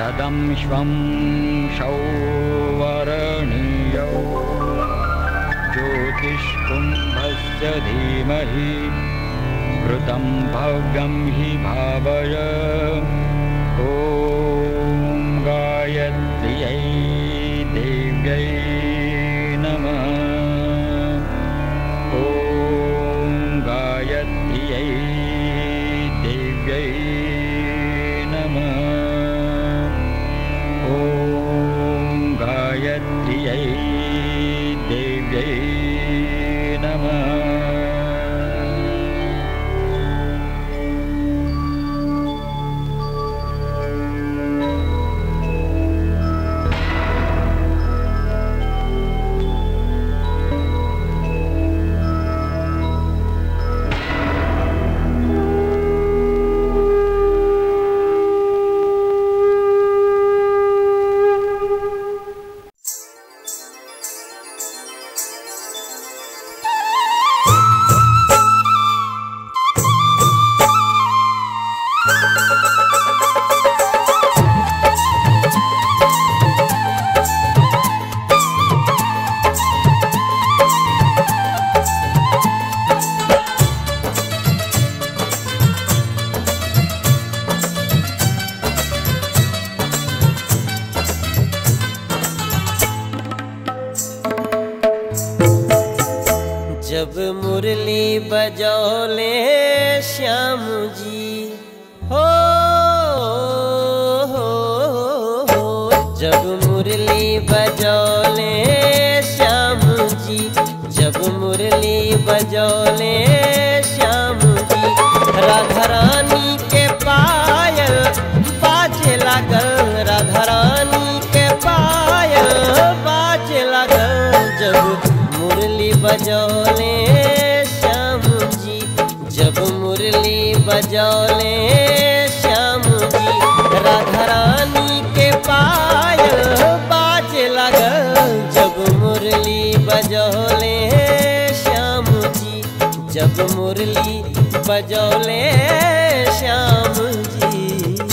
तदं श्वं सौवरणीयौ ज्योतिष्कुम्भस्य धीमहि घृतं भव्यं हि भावय ॐ गायत्र्यै देव्यै नमः ॐ गायत्र्यै देव्यै नमः ॐ गायत्र्यै देव्यै नमः जब मुरली बजौले श्याम जी हो, हो, हो जब मुरली बजौले श्याम जी जब मुरली बजौले श्याम जी राधा रानी के पायल बाजे लागल राधा रानी के पायल बाजे लागल जब मुरली बजौले श्याम जी जब मुरली बजौले श्याम जी राधा रानी के पायल बाजे लगल जब मुरली बजौले श्याम जी जब मुरली बजौले श्याम जी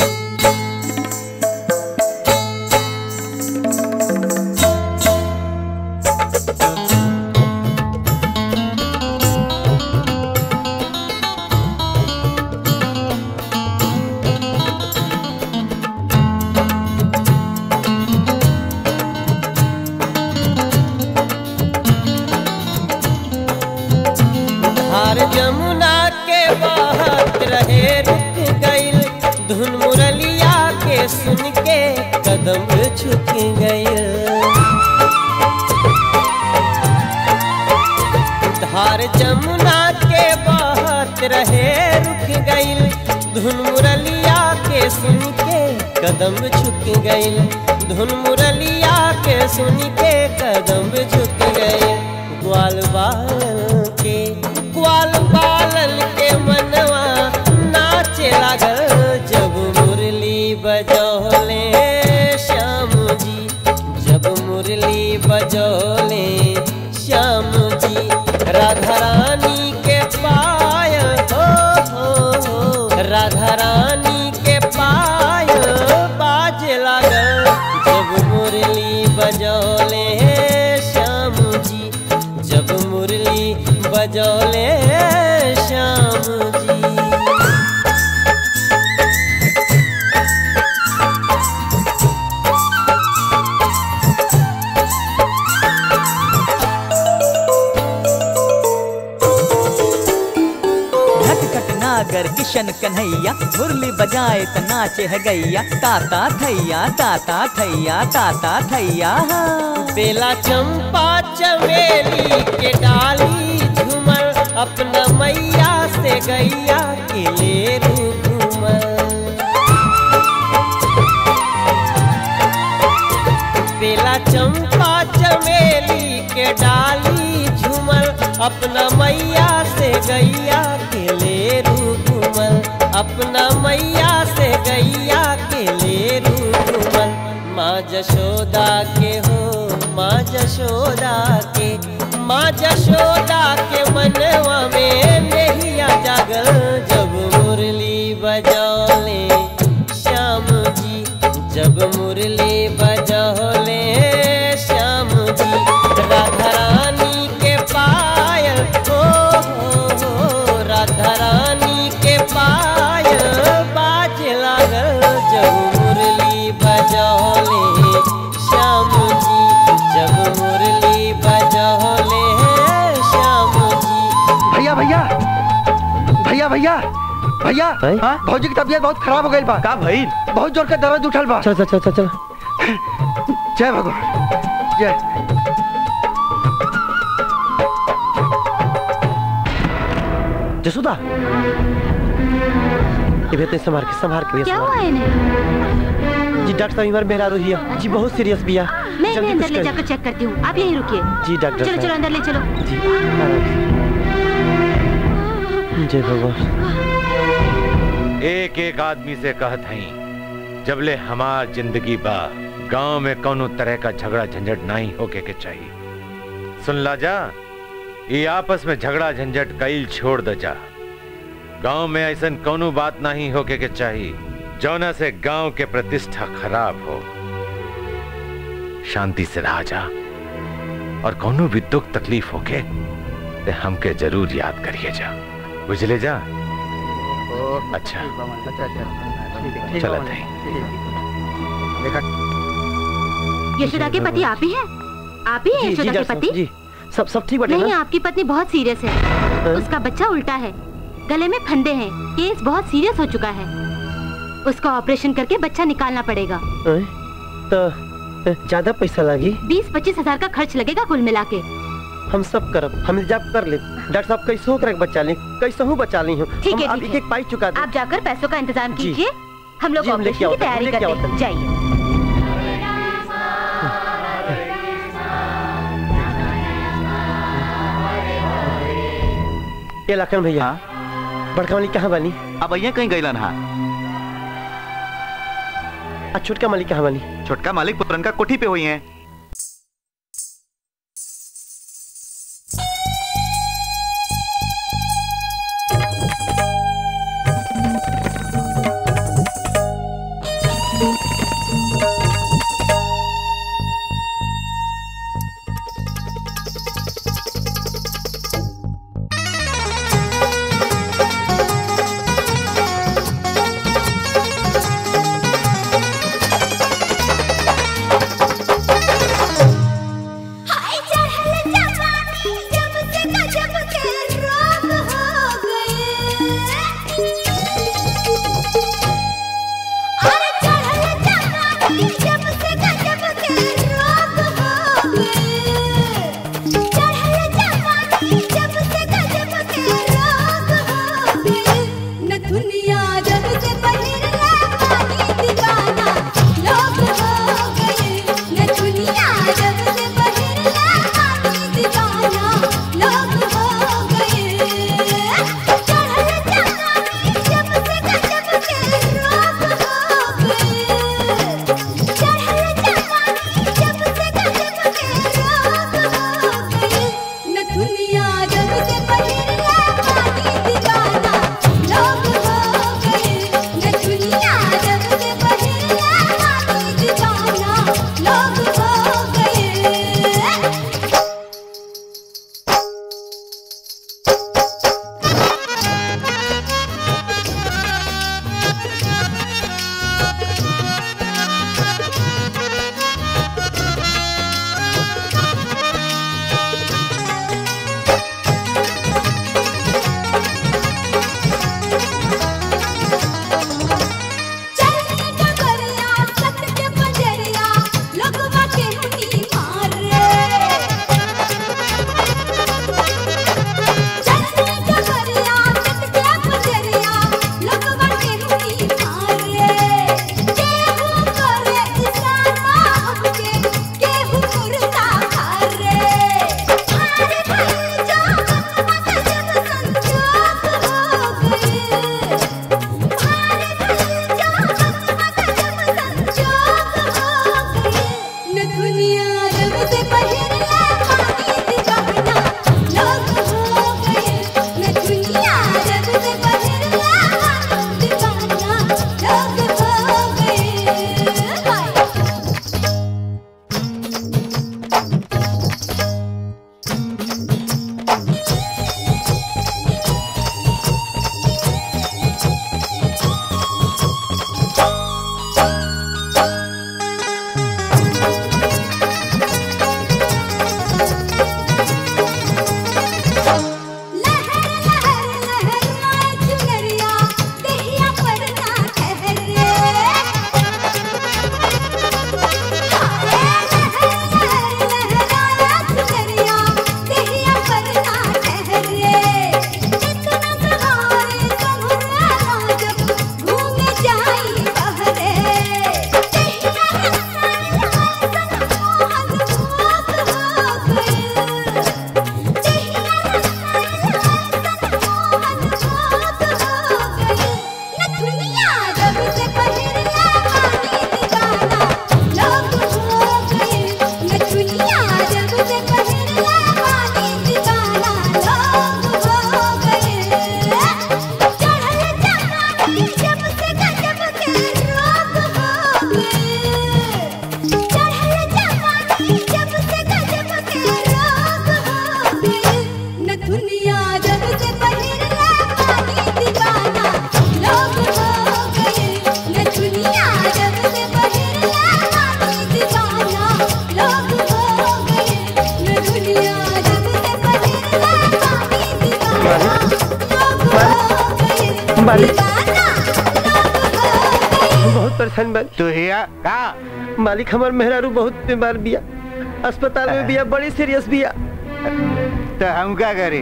धार जमुना के बहत रहे रुक गईल धुन मुरलिया के सुन के कदम झुक गईल धार जमुना के बहत रहे रुक गईल धुन मुरलिया के सुन के कदम झुक गईल धुन मुरलिया के सुन के कदम झुक गईल ग्वाल बालन के ग्वाल बालन के मनवा नाचे लागल जब मुरली बजौले श्याम जी जब मुरली बजौले श्याम जी राधा रानी के पायल हो, हो, हो राधा रानी के पायल बाजे लागल जब मुरली बजौले श्याम जी जब मुरली बजौले श्याम जी नटखट नागर किशन कन्हैया मुरली बजाए त नाचे है गैया ताता थैया ताता थैया ताता थैया हाँ। बेला चंपा चमेली के डाली झूमर अपना मैया से गैया के ले घूमर बेला चंपा चमेली के डाली झूमर अपना मैया से गैया के ले घूमर अपना मैया से गैया के ले घूमर माँ जशोदा के हो माँ जशोदा के माँ जशोदा के मनवा में नैया जागल जब मुरली बजौले श्याम जी जब जब मुरली बजौले श्याम जी राधा रानी के पायल हो हो हो राधा रानी के पायल बाज लागल जब मुरली बजौले श्याम जी जब मुरली बजौले श्याम जी भैया भैया भैया भैया भैया हाँ? भौजी की तबीयत बहुत खराब हो गई बा का भइल बहुत जोर के दर्द उठल बा चल चल चल चल चल जय भगवान जय जसुदा ये बेटे संभाल के संभाल के क्या संभाल हुआ इन्हें जी डॉक्टर साहब हमारे मेहरा रही है जी बहुत सीरियस भी है मैं जल्दी इन्हें अंदर कुछ ले करिए। जाकर चेक करती हूँ आप यहीं रुकिए जी डॉक्टर चलो चलो साहब। अंदर ले चलो जी आराम से। जय भगवान एक एक आदमी से कहत हई जबले हमार जिंदगी बा गांव में कोनो तरह का झगड़ा झंझट नहीं होके के चाहिए सुन ला जा ये आपस में झगड़ा झंझट कईल छोड़ द जा गांव में ऐसन कोनो बात नहीं होके के चाहिए जौना से गांव के प्रतिष्ठा खराब हो शांति से रहा जा और कोनो भी दुख तकलीफ होके ते हमके जरूर याद करिए जा बुझले जा अच्छा चलत है यशोदा के पति आप ही हैं आप ही हैं जी जी यशोदा के डॉक्टर पति साहब जी सब सब ठीक बटे नहीं ना आपकी पत्नी बहुत सीरियस है उसका बच्चा उल्टा है गले में फंदे हैं केस बहुत सीरियस हो चुका है उसका ऑपरेशन करके बच्चा निकालना पड़ेगा हैं? तो ज्यादा पैसा लागी बीस पच्चीस हजार का खर्च लगेगा कुल मिला के हम सब करब हम इंतजाम कर ले डॉक्टर साहब कैसे हो कर बचा ली कैसे हूँ बचा ली हूँ ठीक हम है, अब ठीक एक है। एक पाई चुका दे आप जाकर पैसों का इंतजाम जी। कीजिए हम लोग जी, हम लेके ऑपरेशन की आओ, हम तैयारी लेके आओ, करते हैं जाइए ये लखन भैया बड़का मालिक कहाँ बनी अब भैया कहीं गईलन हा आ छोटका मालिक कहाँ बनी छोटका मालिक पुरनका कोठी पे हुई हैं दुनिया जब से पहिरला पानी दीवाना लोग हो गए न दुनिया जब से पहिरला पानी दीवाना लोग हो गए चढ़ल जवानी जब से गजब के रोग हो गए चढ़ल जवानी जब से गजब के रोग हो गए न दुनिया जब से पहिरला पानी दीवाना लोग हो नथुनिया जब से पहिरला पानी दीवाना लोग हो गए नथुनिया जब से पहिरला पानी दीवाना लोग हो गए चढ़ल जवानी जब से गजब के रोग हो गए चढ़ल जवानी जब से गजब के रोग हो गए नथुनिया जब से पहिरला पानी दीवाना लोग हो गए नथुनिया जब से पहिरला पानी दीवाना लोग हो गए नथुनिया जब से पहिरला पानी दीवाना लोग हो गए मालिक दीवाना बहुत परेशान बानी तू हिया का मालिक हमार मेहरारू बहुत बीमार बिया अस्पताल में बिया बड़ी सीरियस बिया तो हम क्या करें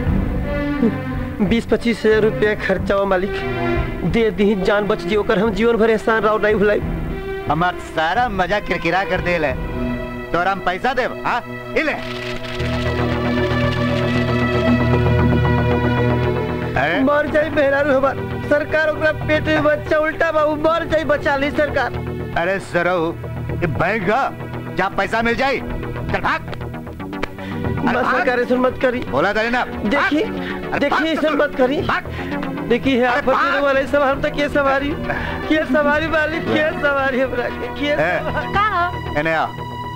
बीस पच्चीस हजार रुपया खर्चा हुआ मालिक दे दी जान बच जी ओकर हम जीवन भर एहसान राव नहीं भुलाई हमार सारा मजा किरकिरा कर दे ले तोरा हम पैसा देव हाँ इले अरे मर जाई मेहरारू हमार सरकार ओकरा पेट में बच्चा उल्टा बाबू मर जाई बचा ली सरकार अरे सरऊ ये बैंक का जहाँ पैसा मिल जाए चल भाग बस भाग। सरकार ऐसा मत करी बोला था ना देखिए अरे देखिए भाग ऐसा तो मत करी भाग देखिए आप भाग। फकीर वाले सब हम तक के सवारी के सवारी वाली के सवारी हमरा के के ए, सवारी? का हो इन्हें आओ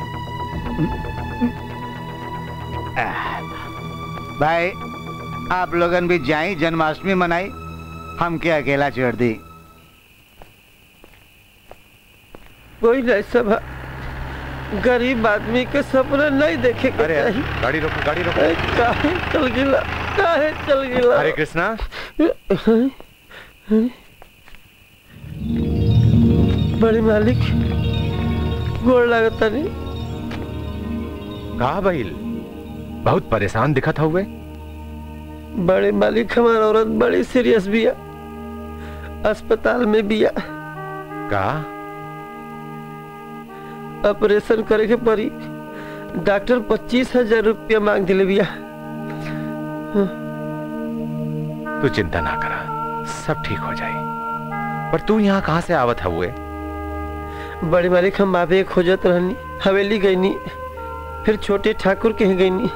आह, भाई आप लोगन भी जाई जन्माष्टमी मनाई हम क्या अकेला छोड़ दी कोई नहीं सब गरीब आदमी के सपना नहीं देखे के अरे चाहिए गाड़ी रोको गाड़ी रोको ए, काहे चल गिला काहे चल गिला हरे कृष्णा बड़ी मालिक गोड़ लागता नहीं कहा भइल बहुत परेशान दिखत हुए बड़े मालिक हमार औरत बड़ी सीरियस बिया अस्पताल में बिया का ऑपरेशन करे के पड़ी डॉक्टर पच्चीस हजार रुपया मांग दिले बिया तू चिंता ना करा सब ठीक हो जाए पर तू यहाँ कहाँ से आवत हुए बड़े मालिक हम आवे खोजत रहनी हवेली गईनी फिर छोटे ठाकुर के यहाँ गईनी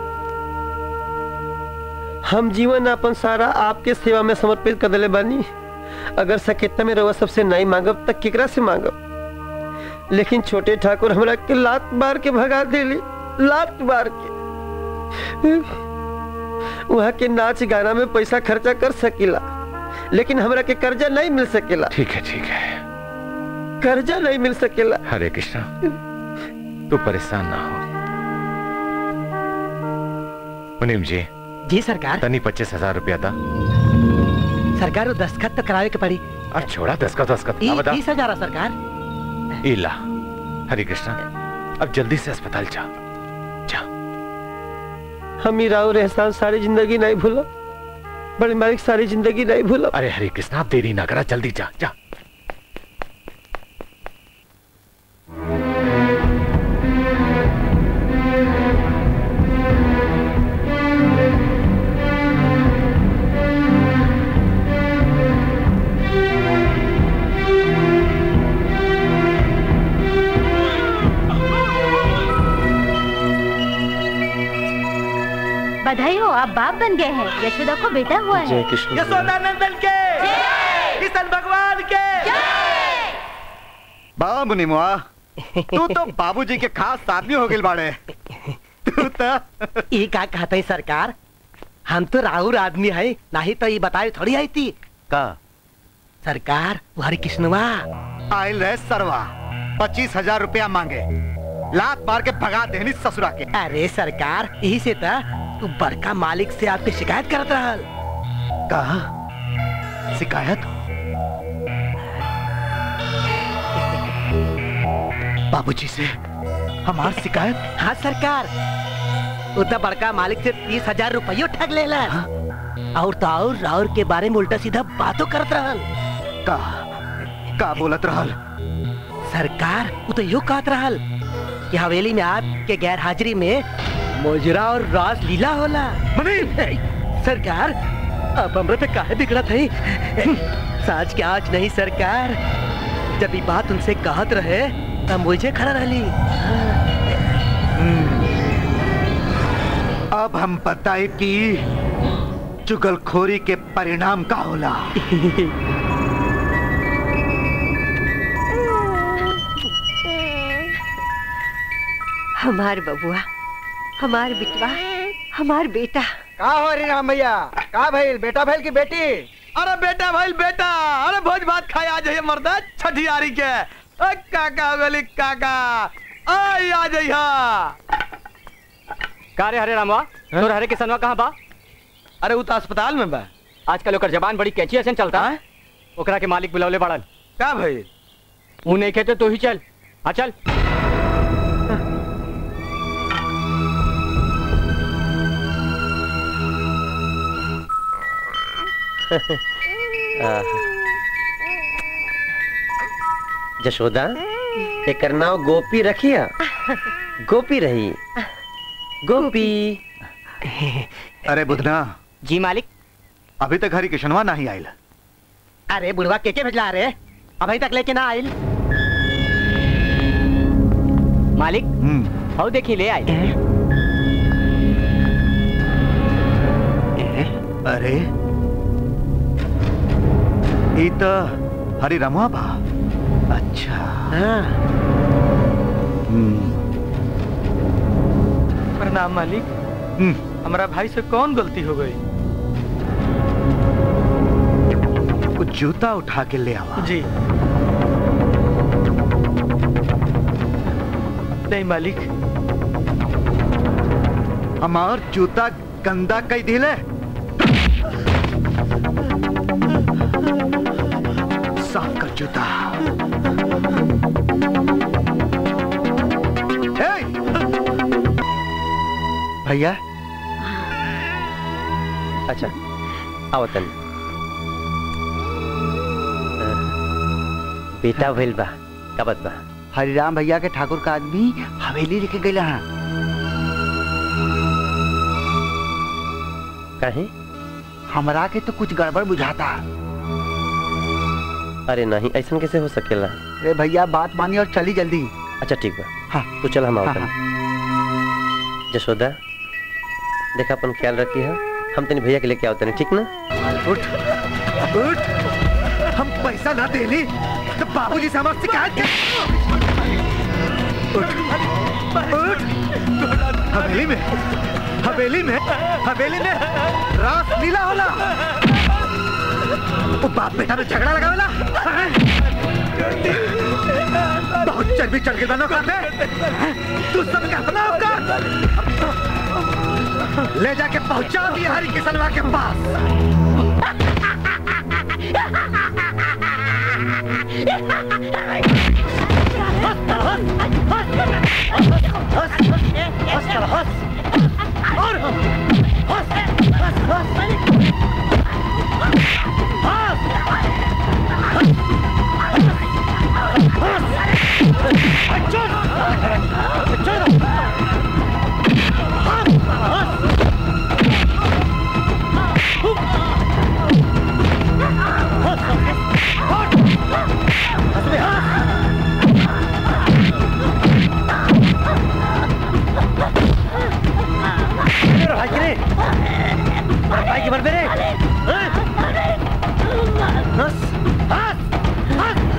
हम जीवन अपन सारा आपके सेवा में समर्पित कर दिले बानी अगर सकेता में रवा सबसे नहीं मांगब तक केकरा से मांगब लेकिन छोटे ठाकुर हमरा के लात मार के भगा देली लात मार के वहाँ के नाच गाना में पैसा खर्चा कर सकीला लेकिन हमरा के कर्जा नहीं मिल सकेला ठीक है ठीक है कर्जा नहीं मिल सकेला हरे कृष्णा तू परेशान ना हो मुनीम जी जी सरकार तनी पच्चीस हजार रुपया था सरकार वो दस्खत तो करावे के पड़ी और छोड़ा दस्खत दस्खत ई- अब बता तीस हजार सरकार इला हरे कृष्णा अब जल्दी से अस्पताल जा जा हम ही राव एहसान सारी जिंदगी नहीं भूला बड़े मालिक सारी जिंदगी नहीं भूला अरे हरे कृष्णा आप देरी ना करा जल्दी जा जा बधाई हो आप बाप बन गए हैं यशोदा को बेटा हुआ है जय कृष्ण यशोदानंदन के किशन भगवान के बाबा मुनि मुआ तू तो बाबूजी के खास आदमी हो गए बाड़े तू तो ये का कहते हैं सरकार हम तो राहुल आदमी है नहीं तो ये बताए थोड़ी आई थी का सरकार वो हरे कृष्णवा आयल रहे सरवा पच्चीस हजार रुपया मांगे लात मार के भगा देनी ससुरा के अरे सरकार यही से था तू बड़का मालिक से आपकी शिकायत करत रहल कहा शिकायत बाबूजी से हमार शिकायत हाँ सरकार उतना बड़का मालिक से तीस हजार रुपयो ठग ले और तो और राहुल के बारे में उल्टा सीधा बातों करत रहल का का बोलत रहल सरकार वो तो यो कहत रहल कि हवेली में आपके गैर हाजिरी में मोजरा और रास लीला होला सरकार अब हमरा पे काहे बिगड़त है साज के आज नहीं सरकार जब ये बात उनसे कहत रहे तब मुझे खड़ा रहली अब हम बताए कि चुगलखोरी के परिणाम का होला हमार बबुआ हमार बिटवा हमार बेटा का हो रही राम भैया का भइल बेटा भइल की बेटी अरे बेटा भाई बेटा अरे भोज भात खाए आ जाइए मर्दा छठियारी के अ, काका गली काका आई आ जाइया का रे हरे रामवा तोर हरे किसनवा कहाँ बा अरे वो तो अस्पताल में बा आजकल ओकर जबान बड़ी कैची ऐसे चलता है ओकरा के मालिक बुलावले बाड़न का भाई ऊ नहीं कहते तो ही चल आ चल जशोदा एकर नाव गोपी रखिया गोपी रही गोपी अरे बुधना जी मालिक अभी तक हरी किशनवा नहीं आयल अरे बुढ़वा के के भेजला रे अभी तक लेके ना आइल मालिक हाउ देखी ले आई अरे ई तो हरी रमुआ बा अच्छा हम्म, प्रणाम मालिक हमारा भाई से कौन गलती हो गई कुछ जूता उठा के ले आवा जी नहीं मालिक हमार जूता गंदा कई दिले साफ कर जूता ए! भैया अच्छा आओ तन बेटा भइल बा का बात बा हरिराम भैया के ठाकुर का आदमी हवेली लेके गए हैं काहे हमरा के तो कुछ गड़बड़ बुझाता अरे नहीं ऐसा कैसे हो सकेला अरे भैया बात मानी और चली जल्दी अच्छा ठीक बा हाँ तू चल हम हाँ, आवतन जशोदा देखा अपन ख्याल रखी है हम तनी भैया के लेके आवतन ठीक ना उठ उठ हम पैसा ना देली तो बाबूजी से हमारे शिकायत कर उठ उठ हवेली में हवेली में हवेली में रास लीला होला वो बाप बेटा में झगड़ा लगा होला बहुत चर्बी चढ़ के दोनों खाते तू सब का अपना होगा ले जाके पहुंचा दिया हरी किसनवा के पास भाई के रे भाई के मर मेरे हंस हंस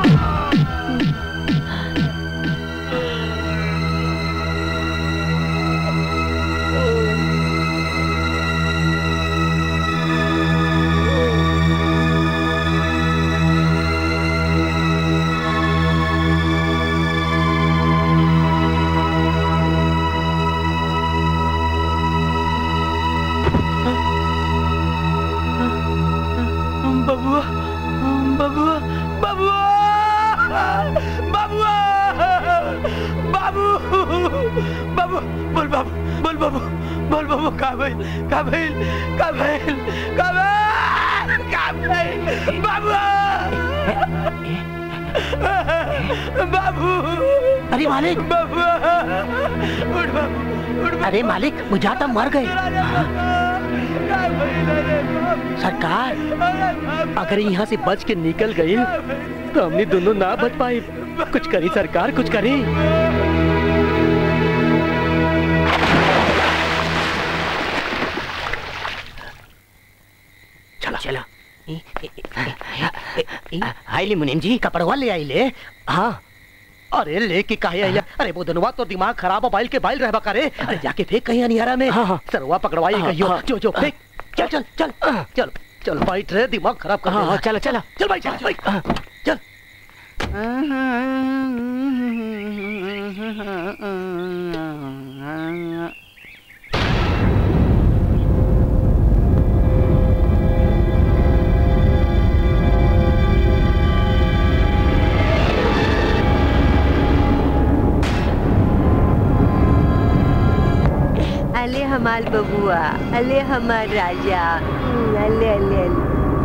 बबुआ बबुआ बबुआ बबुआ बाबू बाबू बोल बाबू बोल बाबू बोल बाबू का भइल का भइल का भइल का भइल का भइल बाबू बाबू अरे मालिक बाबू उठ बाबू उठ अरे मालिक बुझाता मर गए का सरकार अगर यहाँ से बच के निकल गई तो हमने दोनों ना बच पाए कुछ करी सरकार कुछ करी चला चला आईली मुनीम जी कपड़वा ले आईले हाँ अरे लेके काहे आइला अरे वो धनवा तो दिमाग खराब हो बाइल के बाइल रहबा करे अरे जाके फेंक कहीं अनियारा में हाँ, हाँ। सरवा पकड़वाई हाँ, कहियो हाँ। जो जो फेंक चल चल चल चल चल बैठ रे दिमाग खराब कर हाँ, देना। हाँ, चलो, चलो। चल भाई चल चल चल अले हमार बबुआ अले हमार राजा हम्म, अले अले अले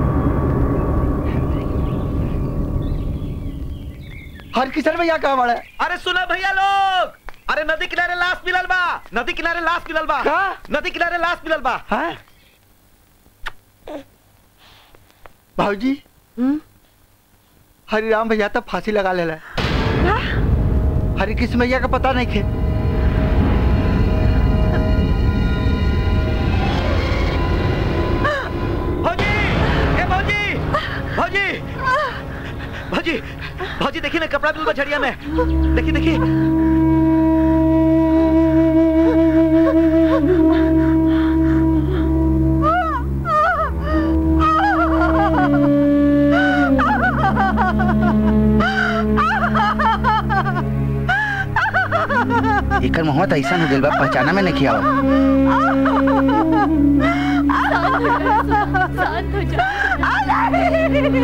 हर किशन भैया कहाँ बड़ा अरे सुना भैया लोग अरे नदी किनारे लाश मिलल बा नदी किनारे लाश मिलल बा नदी किनारे लाश मिलल बा भाजी हरिराम भैया तो फांसी लगा लेला हरि कृष्ण भैया का पता नहीं खे भौजी ए भौजी भौजी भौजी भौजी देखिए ना कपड़ा बिल झड़िया में देखिए देखिए एकर मुहवा तो ऐसा हो गइल बा पहचाना में नहीं आवत शांत हो जा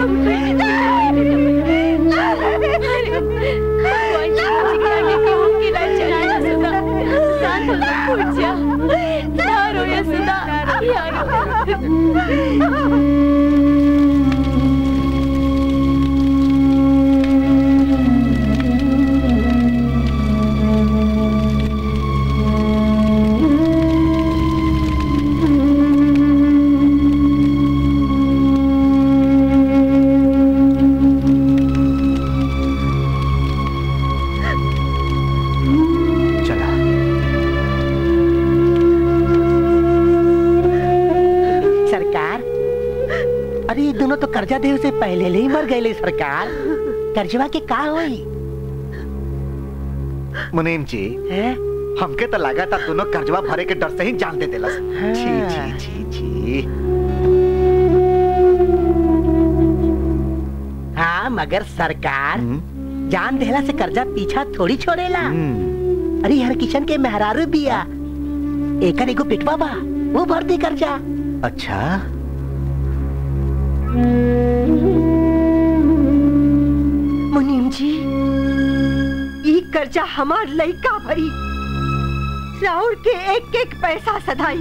सरकार अरे ये दोनों तो कर्जा देवे से पहले ही मर गए सरकार कर्जवा के का होई मुनीम जी हमके तो लगा था दोनों कर्जवा भरे के डर से ही जान दे देलस छी छी छी छी हाँ मगर सरकार जान देला से कर्जा पीछा थोड़ी छोड़ेला अरे हर किशन के मेहरारू बिया एकर एगो पिटवा बा वो भर दे कर्जा अच्छा मुनीम जी ई कर्जा हमार लइका भरी राउर के एक एक पैसा सधाई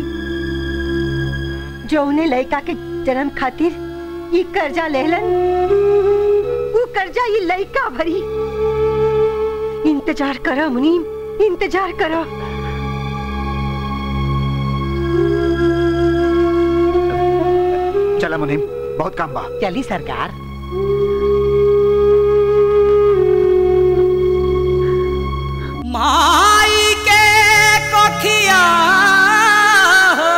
जो उन्हें लइका के जन्म खातिर ई कर्जा लेलन वो कर्जा ई लइका भरी इंतजार करो मुनीम इंतजार करो चला मुनीम बहुत काम बा चली सरकार माई के कोखिया हो,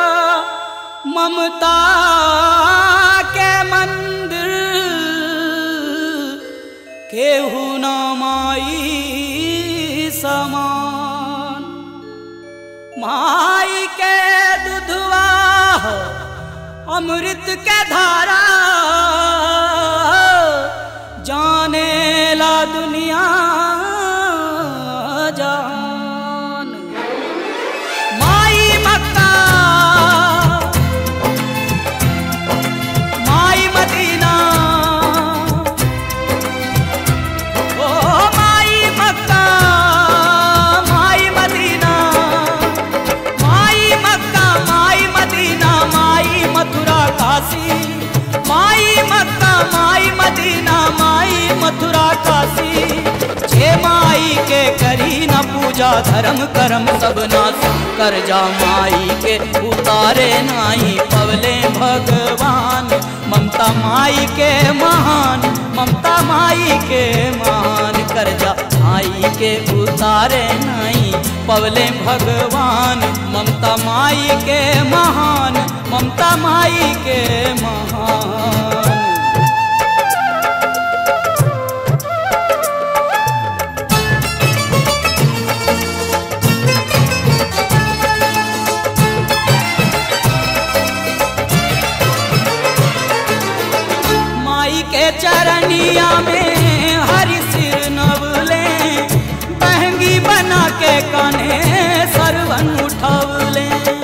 ममता के मंदिर केहू न माई समान माई के दुधवा हो, अमृत के धारा जाने ला दुनिया जान माई मक्का माई मदीना ओ माई मक्का माई मदीना माई मक्का माई मदीना माई मथुरा काशी माई मक्का पूजा धर्म कर्म सब नाश कर जा माई के उतारे नाई पवले भगवान ममता माई के महान ममता माई के महान कर जा माई के उतारे नाई पवले भगवान ममता माई के महान ममता माई के महान माई के चरनिया में हरि सिर नवले बहंगी बना के कने सरवन उठवले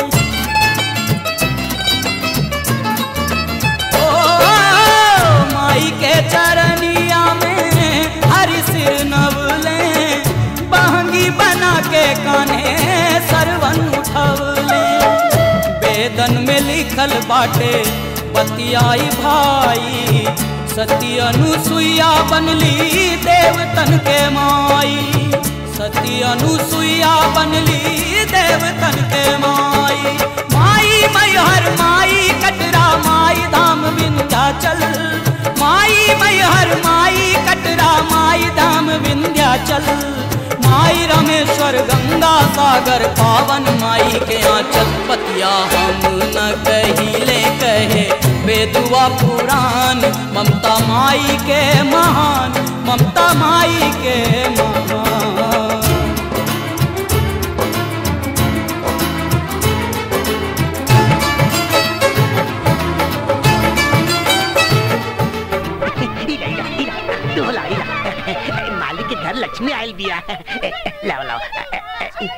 ओ माई के चरनिया में हरि सिर नवले बहंगी बना के कने सरवन उठवले वेदन में लिखल बाटे बतियाई भाई सती अनुसुईया बनली देवतन के माई सती अनुसुईया बनली देवतन के माई माई मैहर माई कटरा माई धाम विंध्याचल माई मैहर माई कटरा माई धाम विंध्याचल माई रमेश्वर गंगा सागर पावन माई के आंचल पतिया हम न कहिले कहे बेदुआ पुराण ममता माई के महान ममता माई के महान ढोला मालिक के घर लक्ष्मी आयल बिया लाओ लाओ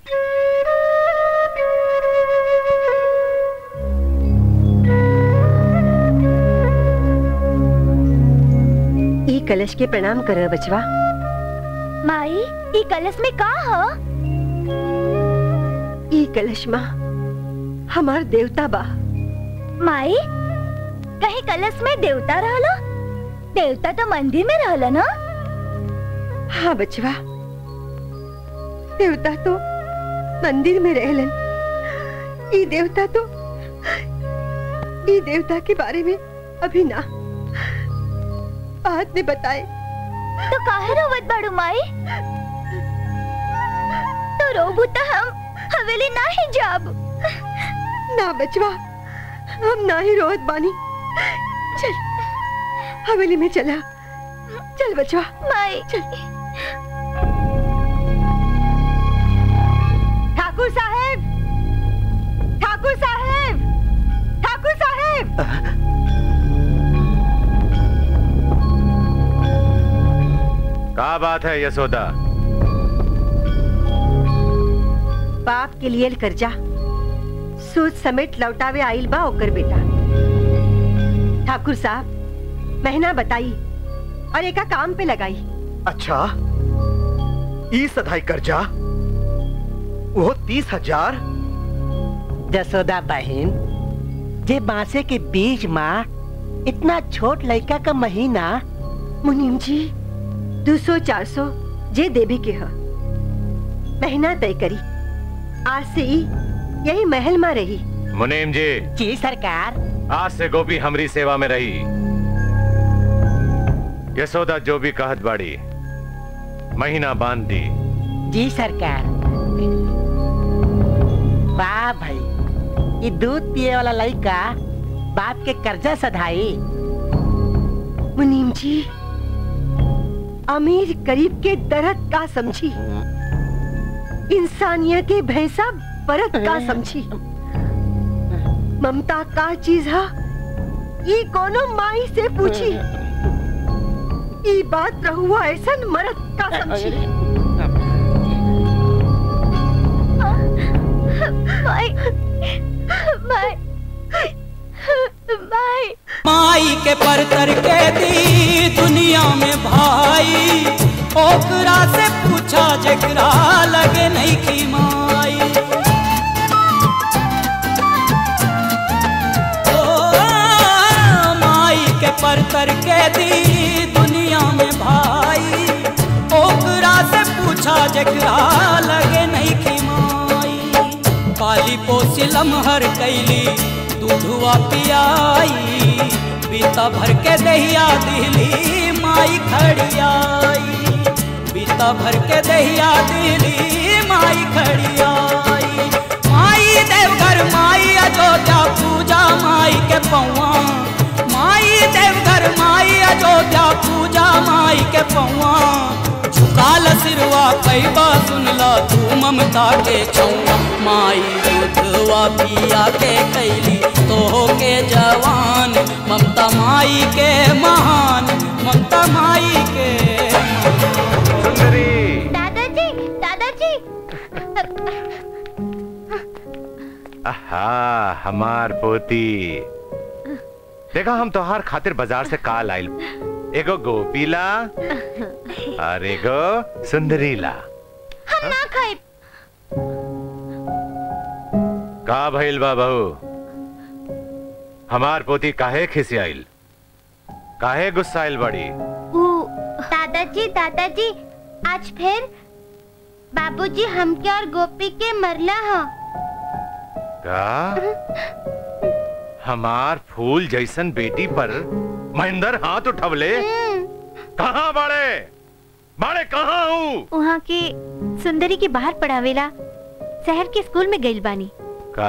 ई कलश के प्रणाम कर बचवा माई ई कलश में का ह ई कलश माँ हमार देवता बा माई कहीं कलश में देवता रहलो देवता तो मंदिर में रहला ना हाँ बचवा देवता तो मंदिर में रहलन ई देवता तो ई देवता के बारे में अभी ना बाद में बताए तो काहे रोवत बाड़ू माई तो रोबू तो हम हवेली ना ही जाब ना बचवा हम ना ही रोहत बानी चल हवेली में चला चल बचवा माई ठाकुर साहेब ठाकुर साहेब ठाकुर साहेब का बात है यशोदा बाप के लिए कर्जा सूद समेत लौटावे आइल बा ओकर बेटा ठाकुर साहब महीना बताई और एका काम पे लगाई अच्छा ई सधाई कर्जा वो तीस हजार जसोदा बहन जे बांसे के बीज माँ इतना छोट लड़का का महीना मुनीम जी दो सौ चार सौ जे देवी के ह महीना तय करी आज से ही यही महल में रही मुनीम जी जी सरकार आज से गोपी हमरी सेवा में रही यशोदा जो भी कहत बाड़ी महीना बांध दी जी सरकार वाह भाई ये दूध पिए वाला लड़का बाप के कर्जा सधाई मुनीम जी अमीर गरीब के दर्द का समझी इंसानियत के भैंसा बरत का समझी ममता का चीज है ये कोनो माई से पूछी ये बात रहुआ ऐसा मरद का समझी माई माई माई माई के परतर के दी दुनिया में भाई ओकरा से पूछा जकरा लगे नहीं की माई ओ, माई के परतर के दी दुनिया में भाई ओकरा से पूछ बाछा जकरा लगे नहीं खिमाई पाली पोसिलम हर कैली दूधुआ पियाई बीता भर के दहिया दिली माई खड़ियाई बीता भर के दहिया दिली माई खड़ियाई माई देवघर माई अयोध्या पूजा माई के पौआ माई देवघर माई अयोध्या पूजा माई के पौआ झुकाल सिरवा पैबा सुनला तू ममता के छौआ माई दूधवा पिया के कैली तो के जवान ममता माई के महान ममता माई के सुंदरी दादाजी दादाजी आहा हमार पोती देखा हम तोहार खातिर बाजार से काल आइल एगो गोपीला और एगो सुंदरीला हम ना खाए का भइल बा बहू हमार पोती काहे खिसियाइल काहे गुस्साइल बड़ी ऊ दादाजी दादाजी आज फिर बाबूजी हमके और गोपी के मरला हो का हमार फूल जैसन बेटी पर महेंद्र हाथ उठवले कहाँ बड़े बड़े कहाँ हूँ वहाँ के सुंदरी के बाहर पढ़ावेला शहर के स्कूल में गइल बानी का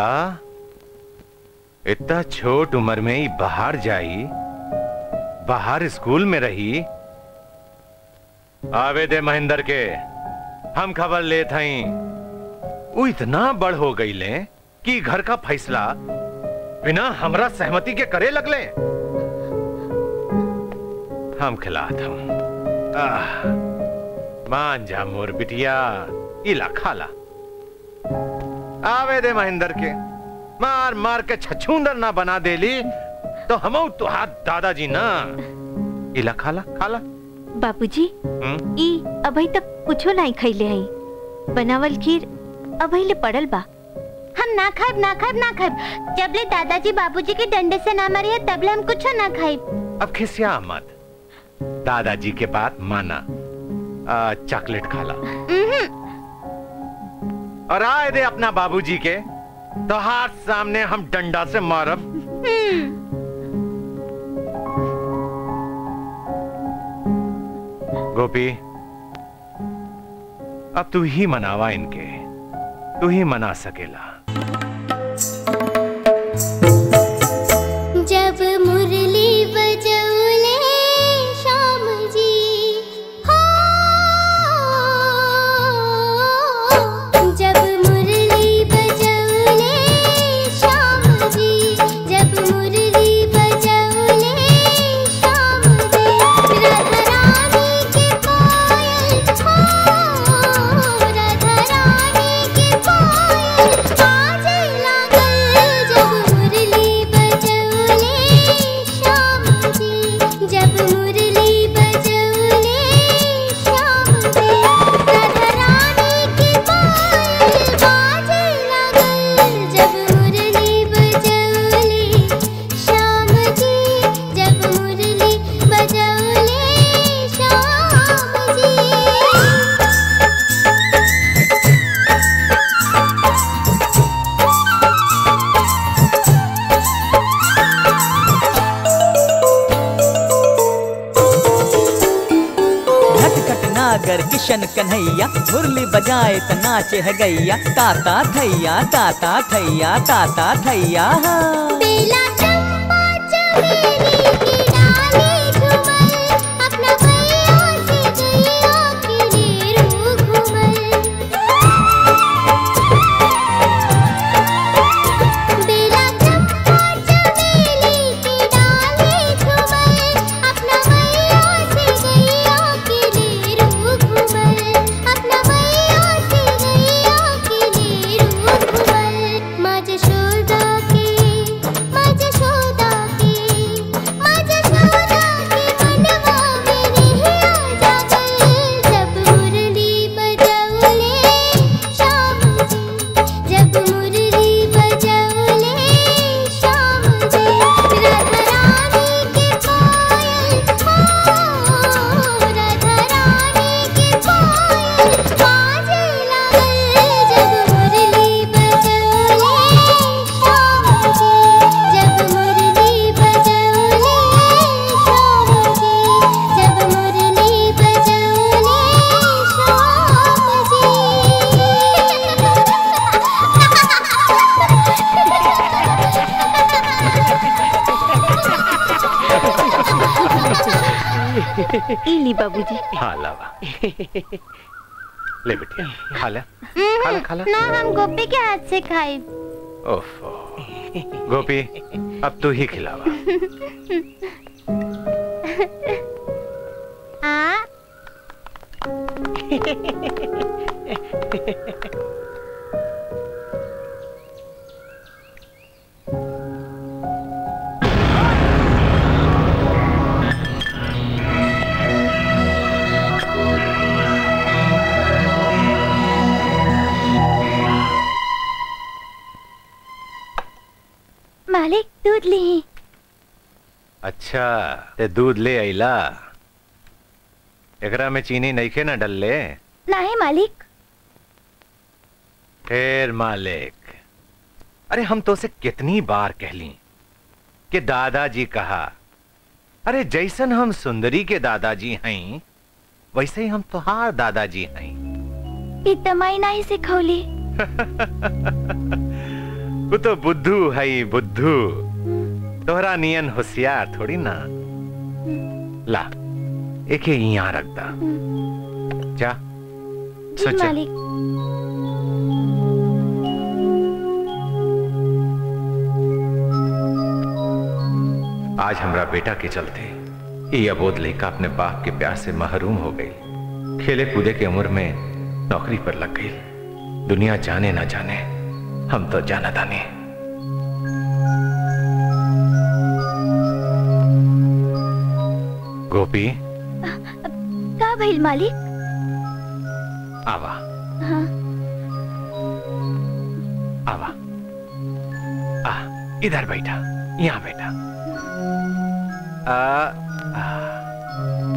इतना छोट उम्र में ही बाहर जाई बाहर स्कूल में रही आवे दे महेंद्र के हम खबर ले थई वो इतना बड़ हो गई ले कि घर का फैसला बिना हमरा सहमति के करे लगले हम खिलात हूं आह, मान जा मोर बिटिया इला खाला आवे दे महेंद्र के मार मार के छछूंदर ना बना देली तो हम तुहार दादाजी ना इला खाला खाला बाबूजी हम्म? ई अभी तक कुछो नहीं खैले हई बनावल खीर अभी ले पड़ल बा हम ना खाएब ना खाएब ना खाएब जबले दादाजी बाबूजी के डंडे से ना मरे तबले हम कुछ ना खाएब अब खिसिया मत दादाजी के बात माना आ, चॉकलेट खाला और आए दे अपना बाबूजी के तो हाथ सामने हम डंडा से मारब गोपी अब तू ही मनावा इनके तू ही मना सकेला जब मुरली बजौले श्याम जी हो जब मुरली बजौले श्याम जी जब मुरली बजौले श्याम जी राधा रानी के पायल हो राधा रानी के पायल बाजे लागल जब मुरली बजौले श्याम जी जब मुरली बजौले श्याम जी राधा रानी के पायल बाजे लागल जब मुरली बजौले श्याम जी जब मुरली बजौले श्याम जी नटखट नागर किशन कन्हैया मुरली बजाए त नाचे है गैया ताता थैया ताता थैया ताता थैया हाँ। बेला चंपा चमेली की डाली झूमर अपना भैया से गैया के नेरू घूमर बेला चंपा चमेली की डाली झूमर अपना भैया से गैया के नेरू घूमर अपना भैया से गैया के नेरू घूमर माँ जशोदा के माँ जशोदा के ई ली बाबूजी हाँ लावा ले बिटिया खा ले खा ले खा ले ना हम गोपी के हाथ से खाए ओफो गोपी अब तू ही खिलावा हाँ मालिक दूध ली अच्छा ते दूध ले आइला एकरा में चीनी नइखे ना डलले नहीं मालिक फिर मालिक अरे हम तो से कितनी बार कहली कि दादाजी कहा अरे जैसन हम सुंदरी के दादाजी हैं वैसे ही हम तुहार दादाजी हैं इतमाई नहीं सिखौली वो तो बुद्धू है ही, बुद्धू तोहरा नियन होशियार थोड़ी ना ला एक ही यहाँ रख दा जा जी सोचा मालिक आज हमरा बेटा के चलते ये अबोध लड़का अपने बाप के प्यार से महरूम हो गई खेले कूदे के उम्र में नौकरी पर लग गई दुनिया जाने ना जाने हम तो जाना ताने गोपी का भइल मालिक आवा हाँ आवा आ इधर बैठा यहाँ बैठा आ, आ,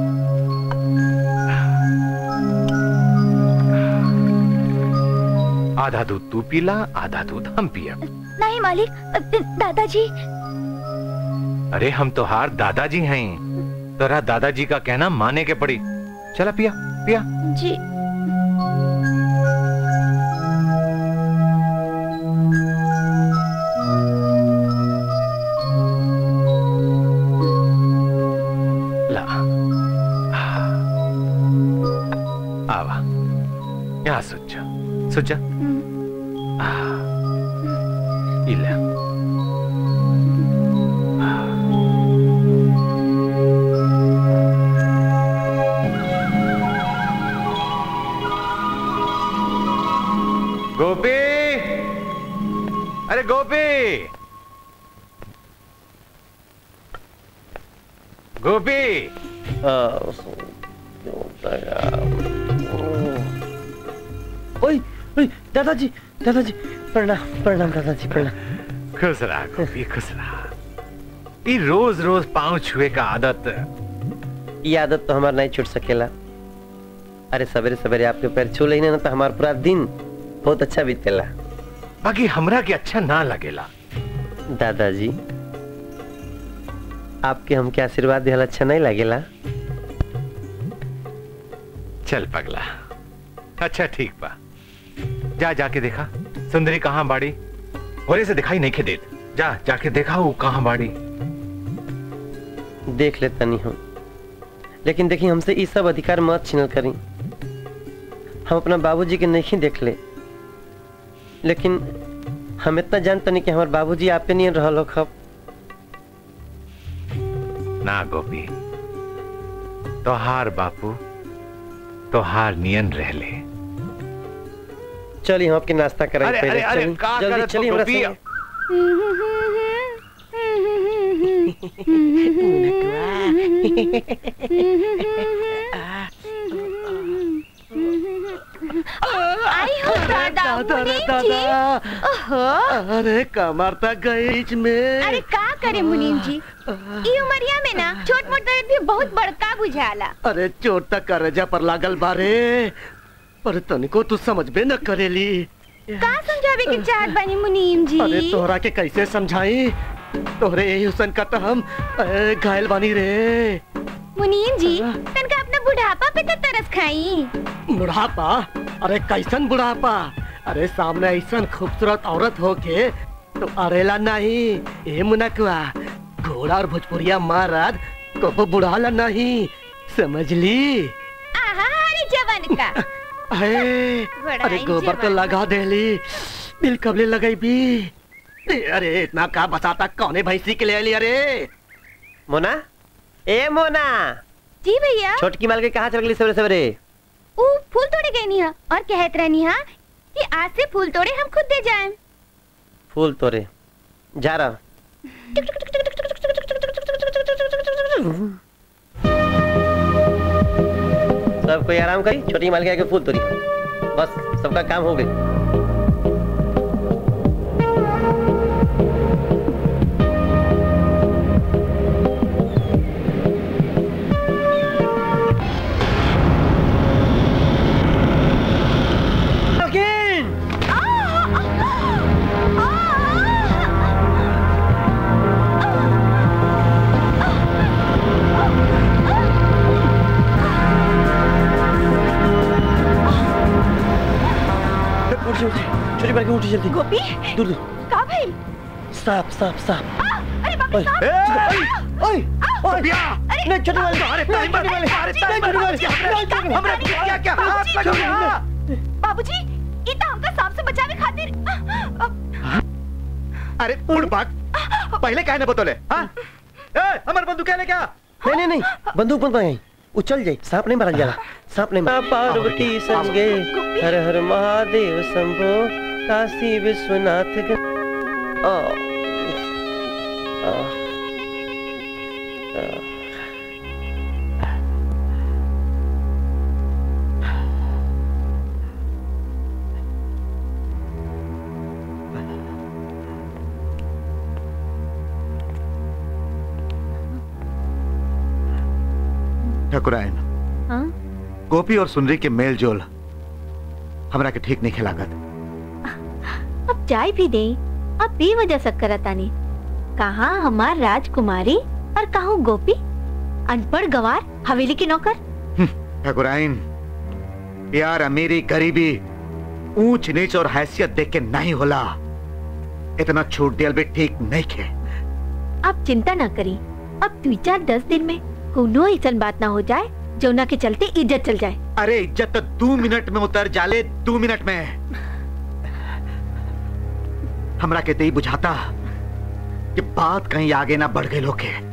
आधा दूध तू पीला आधा दूध हम पिया नहीं मालिक दादाजी अरे हम तो हार दादाजी हैं तोरा दादाजी का कहना माने के पड़ी चला पिया पिया जी ला आवा यहाँ सुच जा सुच जा आ, ಇಲ್ಲ गोपी अरे गोपी गोपी ओए ओए दादाजी दादाजी प्रणाम प्रणाम दादाजी प्रणाम खुश रहा गोपी खुश रहा ये रोज रोज पाँव छुए का आदत ये आदत तो हमारा नहीं छूट सकेला अरे सवेरे सवेरे आपके पैर छू लेने ना तो हमारा पूरा दिन बहुत अच्छा बीतेला बाकी हमरा के अच्छा ना लगेला दादाजी आपके हमके आशीर्वाद दिहल अच्छा नहीं लगेला चल पगला अच्छा ठीक बा जा जाके देखा सुंदरी कहाँ बाड़ी होरे से दिखाई नहीं के देत जा जाके देखा वो कहाँ बाड़ी देख लेता नहीं हम लेकिन देखिए हमसे ये सब अधिकार मत छीनल करी हम अपना बाबूजी के नहीं देख ले लेकिन हम इतना जानते नहीं कि हमारे बाबूजी आप पे नहीं रहल हो खब ना गोपी तोहार बापू तोहार नियन रह ले चलिए हम आपके नाश्ता कराएं अरे, पहले अरे, अरे, चलिए, का जल्दी करत हो, चलिए हमरा गोपी? संगे। आई हो दादा मुनीम जी ओहो अरे कमर तक गई बीच में अरे का करे मुनीम जी ई उमरिया में ना छोट मोट दर्द भी बहुत बड़का बुझाला अरे चोट तक करजा पर लागल बारे पर तनिको तू समझबे न करेली का समझावे के चाहत बनी मुनीम जी अरे तोहरा के कैसे समझाई तोहरे यही हुसन का तो हम अ, घायल बानी रे मुनीम जी तनका अपना बुढ़ापा पे तो तरस खाई बुढ़ापा अरे कैसन बुढ़ापा अरे सामने ऐसन खूबसूरत औरत होके तो अरेला नहीं ए मुनकवा घोड़ा और भोजपुरिया महाराज को बुढ़ाला नहीं समझ ली आहा अरे जवन का अरे बड़ा अरे गोबर तो जवान। लगा देली दिल कबले लगाई भी अरे इतना का बताता कौने भैंसी के ले ली अरे मोना ए मोना जी भैया छोटकी माल के कहाँ चल गई सवेरे सवेरे ऊ फूल तोड़े गई निहा और कहत रहनी हा कि आज से फूल तोड़े हम खुद दे जाएं फूल तोरे जा रहा सब कोई आराम करी छोटी माल के आगे फूल तोड़ी बस सबका काम हो गई उठ जा, उठ जा। छोटी माल के उठी जल्दी गोपी दूर दूर का भाई सांप सांप सांप अरे बाबा ओए, साहब ओए ओए नहीं छोटी वाली अरे टाइम पर वाली अरे टाइम पर वाली हमरा क्या क्या हाथ लगा बाबूजी ई त हमका सांप से बचावे खातिर अरे बुड़बक पहले काहे न बतोले हां ए हमर बंदूक क्या ले क्या नहीं नहीं नहीं बंदूक मत मंगाई उछल जाए सांप नहीं मारा जाला सांप नहीं मारा पार्वती संगे हर हर महादेव शंभो काशी विश्वनाथ ग- आ, आ, आ, ठकुराइन हाँ? गोपी और सुंदरी के मेल जोल हमरा के ठीक नहीं खिलागत अब चाय भी दे अब भी वजह शक्कर तानी कहाँ हमार राजकुमारी और कहूँ गोपी अनपढ़ गवार हवेली के नौकर ठकुराइन प्यार अमीरी गरीबी ऊंच नीच और हैसियत देख के नहीं होला इतना छूट दियल भी ठीक नहीं खे आप चिंता ना करी अब दो चार दस दिन में कोनो ऐसा बात ना हो जाए जौना के चलते इज्जत चल जाए अरे इज्जत तो दो मिनट में उतर जाले दो मिनट में हमरा के तई बुझाता कि बात कहीं आगे ना बढ़ गई लोग के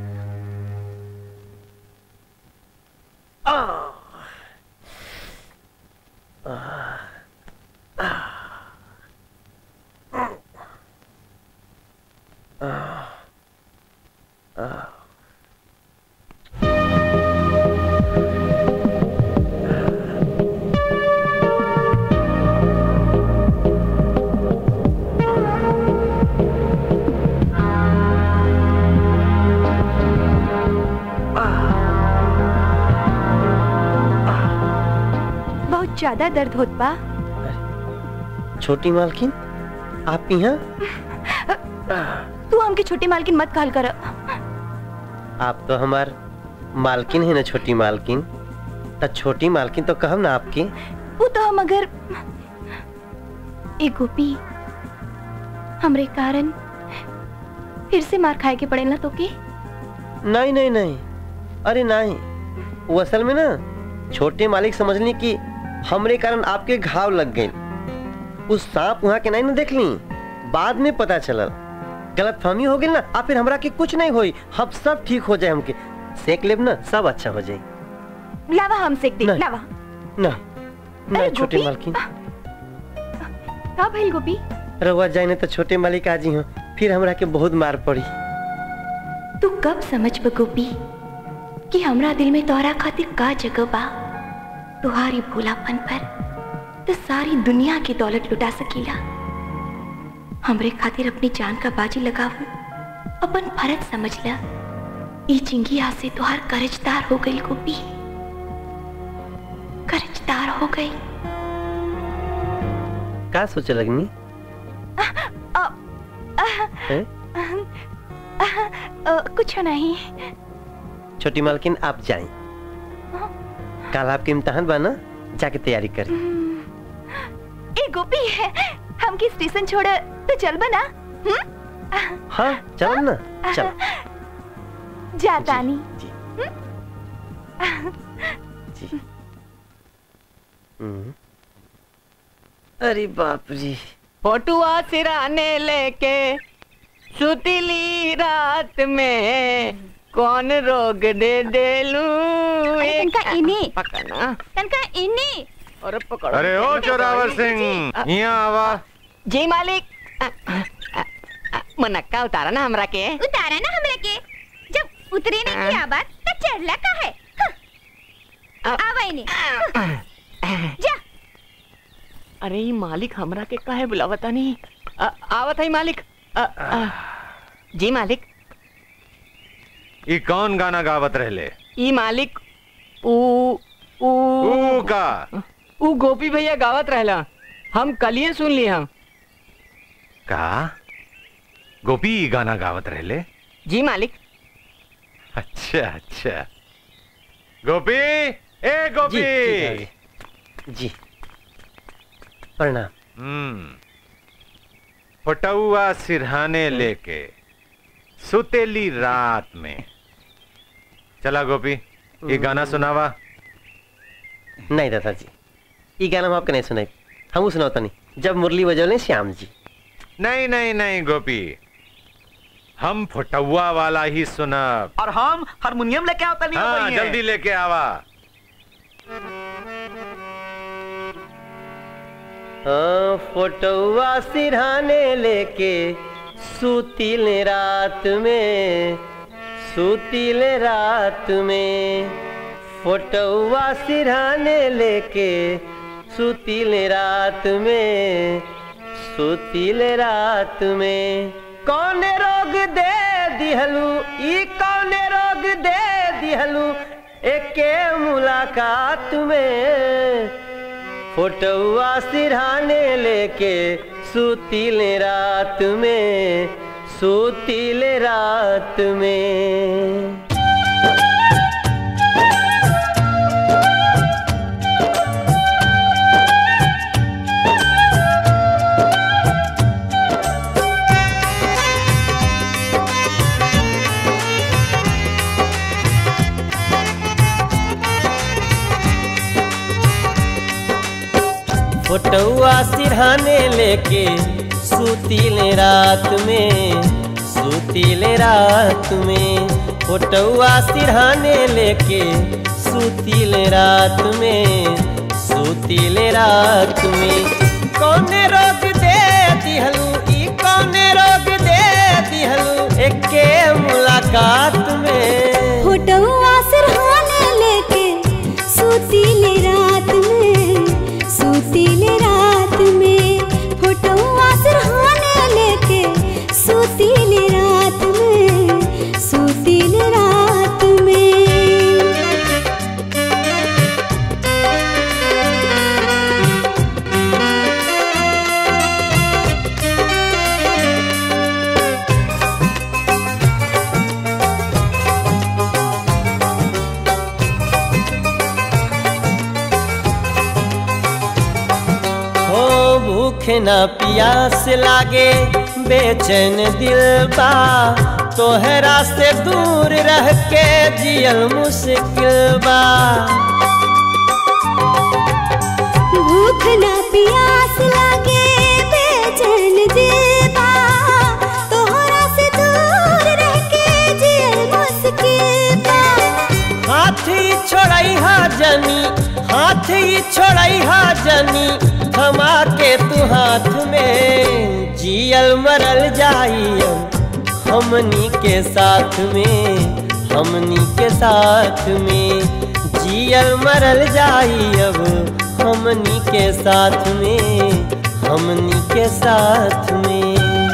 बहुत ज्यादा दर्द होत बा छोटी मालकिन आप यहाँ तू हमके छोटी मालकिन मत कहल कर आप तो हमार मालकिन है ना छोटी मालकिन तो छोटी मालकिन तो कहब ना आपकी वो तो हम अगर ए गोपी हमरे कारण फिर से मार खाए के पड़ेला तो के नहीं नहीं नहीं अरे नहीं वो असल में ना छोटे मालिक समझनी कि हमरे कारण आपके घाव लग गए उस सांप वहाँ के नहीं ना देख ली बाद में पता चलल गलत फहमी हो गई ना आ फिर हमरा के कुछ नहीं होई हम सब ठीक हो जाए हमके सेक लेब ना सब अच्छा हो जाए लावा हम सेक दे नहीं। लावा ना ना अरे छोटे गोपी, मालकिन का भइल गोपी रहुआ जाए तो छोटे मालिक आजी हो फिर हमरा के बहुत मार पड़ी तू कब समझ ब गोपी कि हमरा दिल में तोहरा खातिर का जगह बा तुम्हारी भोलापन पर तो सारी दुनिया की दौलत लुटा सकीला हमरे खातिर अपनी जान का बाजी लगावू अपन फर्ज समझ ला ई चिंगिया से तुहार करजदार हो गई गोपी करजदार हो गई का सोचे लगनी हैं? कुछ नहीं छोटी मालकिन आप जाएं कल आपके इम्तहान बा ना जाके तैयारी करें ए गोपी है हमके स्टेशन छोड़ तो चल बना हम्म हाँ चल ना चल जाता नहीं अरे बाप जी फोटुआ सिराने लेके सुतीली रात में कौन रोग दे देलू तनका इन्हीं पकड़ना तनका इन्हीं और पकड़ो अरे ओ जोरावर सिंह यहाँ आवा जी मालिक अ, अ, अ, मुनक्का उतारा ना हमरा के उतारा ना हमरा के जब उतरी नहीं की आवाज तो चढ़ला का है आवाई नहीं जा अरे ई मालिक हमरा के काहे बुलावता नहीं अ, आवत है मालिक अ, अ, जी मालिक ये कौन गाना गावत रहले ई मालिक ऊ ऊ ऊ का ऊ गोपी भैया गावत रहला हम कलिए सुन लिए हम का गोपी ई गाना गावत रहले जी मालिक अच्छा अच्छा गोपी ए गोपी जी, जी प्रणाम हम्म फटुआ सिरहाने लेके सुतेली रात में चला गोपी ये गाना सुनावा नहीं दादाजी ये गाना हम आपके नहीं सुनाई हम सुनाता नहीं जब मुरली बजौले श्याम जी नहीं नहीं नहीं गोपी हम फटुआ वाला ही सुनब और हम हारमोनियम लेके आवता नहीं हाँ हो जल्दी लेके आवा हाँ फोटोआ सिरहाने लेके सूतिल रात में सूतिल रात में फोटोआ सिरहाने लेके सूतिल रात में सूतिल रात में कौन रोग दे दिहलू ई कौन रोग दे दिहलू एके मुलाकात में फोटुआ सिरहाने लेके सूतिल रात में सूतिल रात में फोटुआ सिरहाने लेके सूतिल रात में सूतिल रात में फोटुआ सिरहाने लेके सूतिल रात में सूतिल रात में कौन रोग दे दिहलू ई कौन रोग दे दिहलू एके मुलाकात में फोटोआ सिरहाने लेके सूतील रात में सूतील रात में फोटोआ सिरहाने लेके सूतील रात में सूतील रात में हो भूख न प्यास लागे बेचैन दिल बा तोहरा से दूर रह के जियल मुश्किल बा भूख न प्यास लागे बेचैन देवा तोहरा से दूर रह के जियल मुश्किल बा हाथी छोड़ई हा जनी हाथी छोड़ई हा जनी थमा के तू हाथ में जियल मरल जाई हमनी के साथ में हमनी के साथ में जियल मरल जाई अब हमनी के साथ में हमनी के साथ में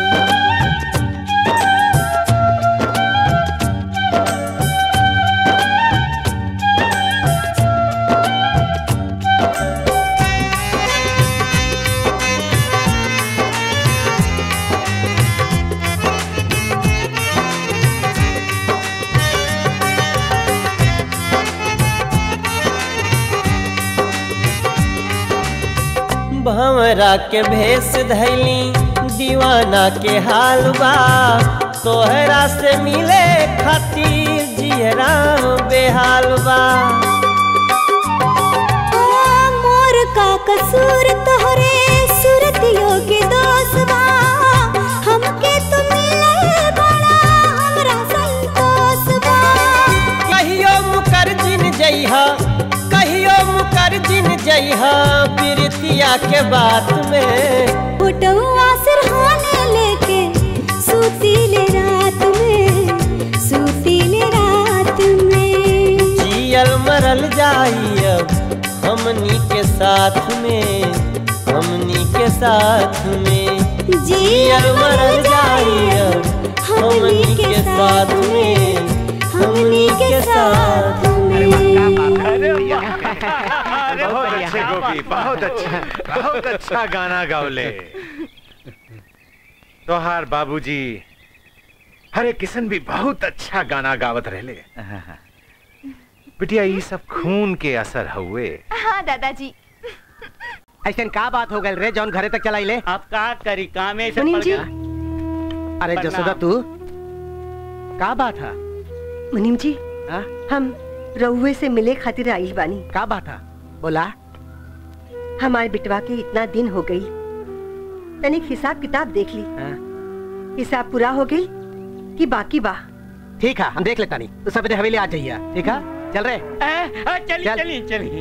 भंवरा के भेष धैली दीवाना के हाल बा तोहरा से मिले खातिर जियरा बेहाल बा मोर का कसूर तोहरे जइहा कहियो मुकर जिन जइहा प्रीतिया के बात में फोटोआ सिरहाने लेके सूतीले रात में सूतीले रात में जियल मरल जाई अब हमनी के साथ में हमनी के साथ में जियल मरल जाई अब हमनी के साथ में हमनी के साथ बहुत अच्छे गोपी बहुत अच्छा बहुत अच्छा गाना गावले तोहार बाबूजी हरे किशन भी बहुत अच्छा गाना गावत रहले बिटिया ये सब खून के असर हुए हाँ दादाजी ऐसा का बात हो गई रे जौन घरे तक चलाई ले आप का करी काम में मुनीम जी अरे प्रणाम। जसोदा तू का बात है मुनीम जी हम रउए से मिले खातिर आइल बानी का बात है बोला हमारे बिटवा के इतना दिन हो गई तनिक हिसाब किताब देख ली हिसाब पूरा हो गई कि बाकी बा ठीक है हम देख लेता नहीं तो सवेरे हवेली आ जाइए ठीक है चल रहे चली चल। चली चली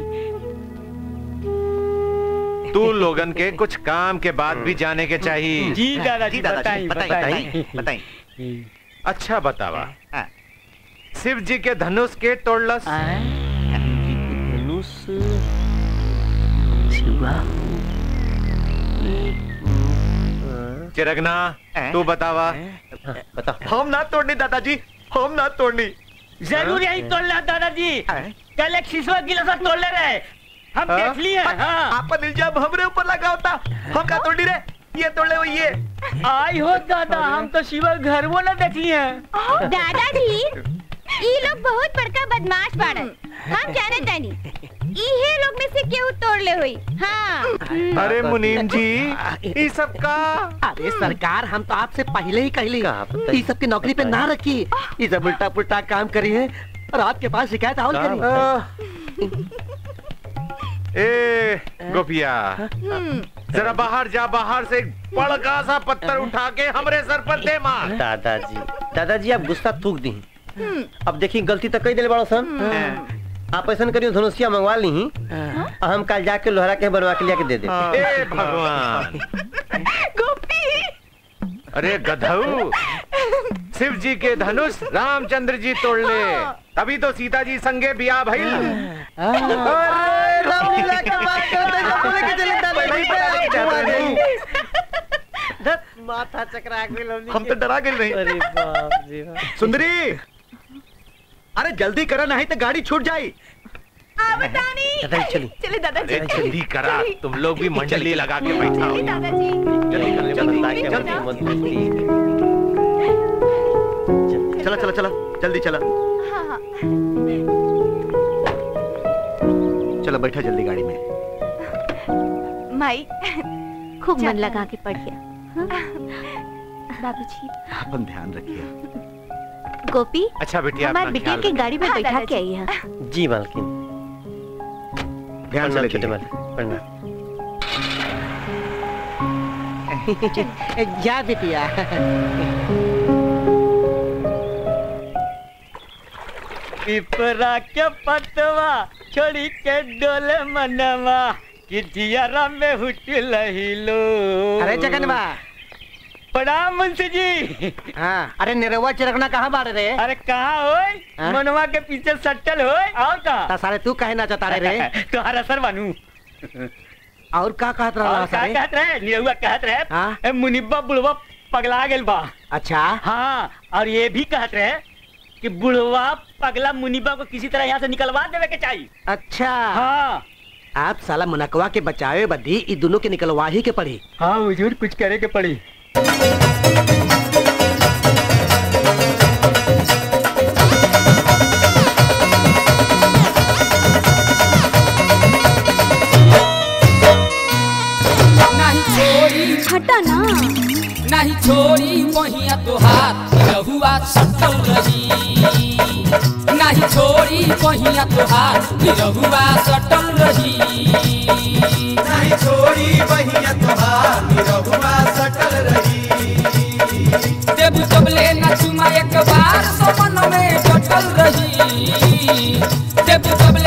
तू लोगन के कुछ काम के बाद भी जाने के चाहिए जी दादाजी बताई बताई बताई अच्छा बतावा शिव जी के धनुष के तोड़लस धनुष चिरगना तू बतावा बता हम ना तोड़नी दादाजी हम ना तोड़नी जरूर यही तोड़ लिया दादाजी कल एक शीशवा गिलास तोड़ ले रहे हम हाँ? देख लिए हाँ आपन इल्जाम हमरे ऊपर लगा होता हम का तोड़नी रे ये तोड़ले हो ये आई हो दादा हम तो शिवा घर वो ना देख लिए दादाजी ई लोग बहुत बड़का बदमाश बाड़न हम जाने तानी इहे लोग में से केहू तोड़ ले हुई हाँ अरे मुनीम जी ये सब का अरे सरकार हम तो आपसे पहले ही कहली ये सब की नौकरी पे ना रखी ये सब उल्टा पुल्टा काम करी है और आपके पास शिकायत और करी ए गोपिया जरा बाहर जा बाहर से एक बड़का सा पत्थर उठा के हमरे सर पर दे मार दादाजी दादाजी आप गुस्सा थूक दी अब देखी गलती तो कई दिल बड़ो सन आप ऐसा करियो धनुषिया मंगवा ली और हम कल जाके लोहरा के बनवा के लिया के दे दे ए भगवान अरे गधऊ शिव जी के धनुष रामचंद्र जी तोड़ ले तभी तो सीता जी संगे बिया भइल रामलीला के बात करते हैं, बोले कि चले दादाजी पे आप घुमा दें। धत माथा चकरा गइल हमनी हम तो डरा गए नहीं अरे बाप रे बाप। सुंदरी अरे जल्दी करा नहीं तो गाड़ी छूट जाई दादाजी चली चले दादाजी अरे जल्दी करा तुम लोग भी मंडली लगा के बैठा हो दादाजी जल्दी कर ले बता के हमनी मत बोली। चला चला चला जल्दी चला हाँ हाँ चला बैठा जल्दी गाड़ी में माई खूब मन लगा के पढ़िया बाबूजी अपन ध्यान रखिए गोपी अच्छा बेटिया हमारे अपना बिटिया ख्याल के रखिए। गाड़ी में हाँ, बैठा के दादाजी। आई है जी मालकिन ध्यान से प्रणाम लेके छोटे माल प्रणाम जा बिटिया पिपरा के पतवा छोड़ी के डोले मनवा कि जियारा में हुट लहिलो अरे जगनवा प्रणाम मुंशी जी हाँ अरे निरहुआ चिरगना कहाँ बारे रे अरे कहाँ होय हाँ? मनवा के पीछे सट्टल होय और ता का सारे तू कहे ना चाहता रे तुहार असर बनू और का कहत और रहा का सारे कहत रहे निरहुआ कहत रहे हाँ? ए, मुनिब्बा बुढ़वा पगला गेल बा अच्छा हाँ और ये भी कहत रहे कि बुढ़वा पगला मुनिब्बा को किसी तरह यहाँ से निकलवा देवे के चाहिए अच्छा हाँ आप साला मुनकवा के बचावे बदी ई दोनों के निकलवा ही के पड़ी हाँ हुजूर कुछ करे के पड़ी नहीं छोड़ी हटा ना नहीं छोड़ी बहिया तोहार रहुआ सटल रही नहीं छोड़ी बहिया तोहार रहुआ सटल रही नहीं छोड़ी बहिया तोहार रहुआ सटल रही देव जबले न चुमा एक बार समन में डटल रही देव जबले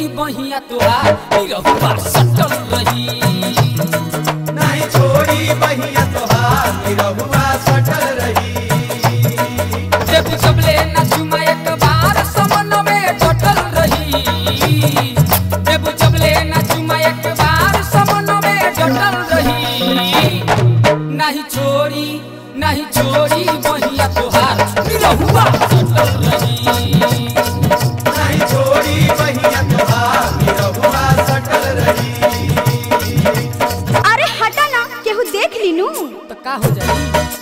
बहिया तुहार निरहुआ सटल रही नहीं छोड़ी बहिया तोहार निरहुआ सटल रही देव सबले न चुमा एक बार समन में डटल रही देव सबले न चुमा एक बार समन में डटल रही नहीं छोड़ी नहीं छोड़ी बहिया तुहार निरहुआ सटल रही नहीं छोड़ी बहिया तोहार निरहुआ सटल रही अरे हटा ना केहू देख लीनू तो का हो जाई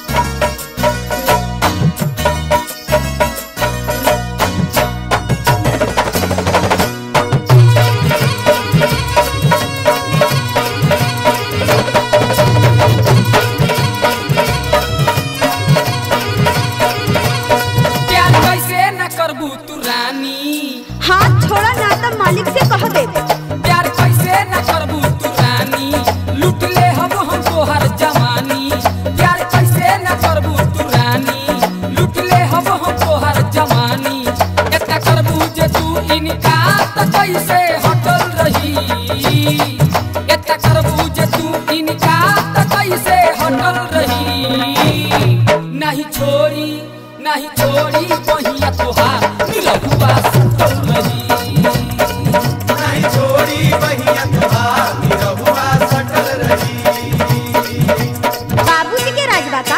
प्यार कैसे न करबू तू रानी हाथ छोड़ा ना तो मालिक से कह दे प्यार कैसे न करबू तू रानी लूट ले हम हम तोहर जवानी प्यार कैसे न करबू तू रानी लूट ले हम हम तोहर जवानी एतना करबू जे तू इनका त कैसे हटल रही एतना करबू जे तू इनका त कैसे हटल रही नहीं छोड़ी नहीं छोड़ी बहिया तोहार निरहुआ सटल रही नहीं छोड़ी बहिया तोहार निरहुआ सटल रही बाबूजी के राजबा का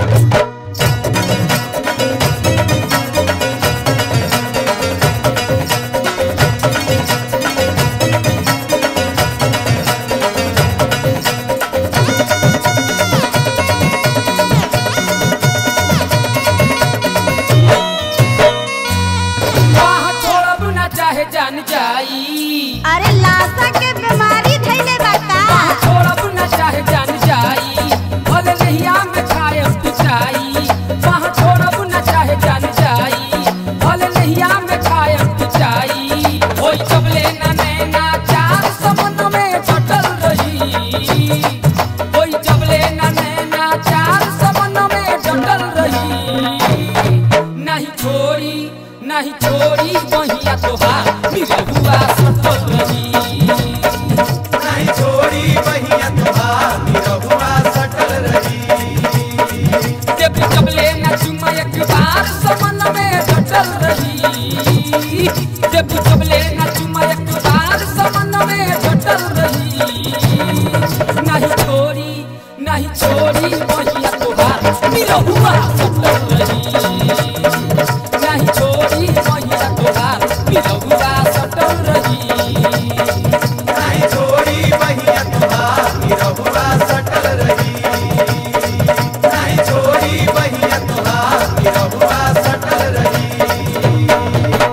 वहाँ छोड़ब ना चाहे जान जाई अरे लाशा के बीमारी धैले बा का वहाँ छोड़ब ना चाहे जान जाई भले नहिया में खाए पिचाई वहाँ छोड़ब ना चाहे जान जाई भले नहिया में खाए पिचाई होई जबले ना नैना चार सपन में जटल रही होई जबले ना नैना चार सपन में जटल रही नहीं छोड़ी नहीं छोड़ी बहिया तोहार निरहुआ सटल रही नहीं छोड़ी बहिया तोहार निरहुआ सटल रही देव कबले न चुमा एक बार समन में डटल रही देव कबले न चुमा एक बार समन में डटल रही नहीं छोड़ी नहीं छोड़ी बहिया तोहार निरहुआ सटल रही नहीं छोड़ी बहिया तोहार निरहुआ सटल रही नहीं छोड़ी बहिया तोहार निरहुआ सटल रही नहीं छोड़ी बहिया तोहार निरहुआ सटल रही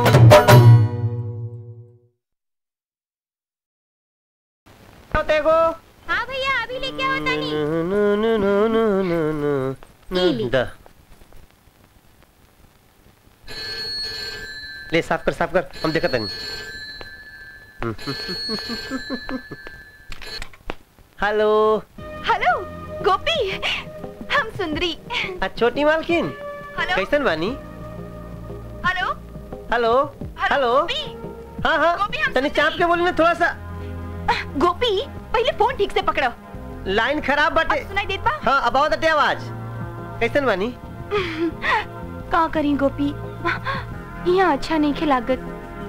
देखो हाँ भैया अभी लेके आओ तनी नु नु नु नु नु नु नु ली। दा ले साफ कर साफ कर हम देखत नहीं हेलो हेलो गोपी हम सुंदरी आ छोटी मालकिन हेलो कैसन बानी हेलो हेलो हेलो हाँ हाँ तनी चाप के बोली ना थोड़ा सा गोपी पहले फोन ठीक से पकड़ो लाइन खराब बाटे सुनाई देत बा हाँ अब आवत आवाज कैसन बानी का करी गोपी यहाँ अच्छा नहीं खिलागत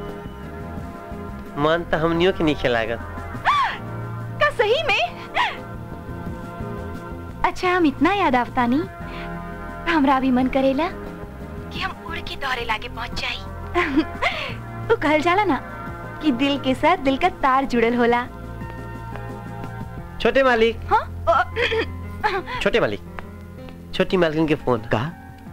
मन तो हमनियों के नीचे लागत का सही में अच्छा हम इतना याद आवता नहीं हमरा भी मन करेला कि हम उड़ के दौरे लागे पहुंच जाई तो कहल जाला ना कि दिल के साथ दिल का तार जुड़ल होला छोटे मालिक हाँ छोटे मालिक छोटी मालकिन के फोन का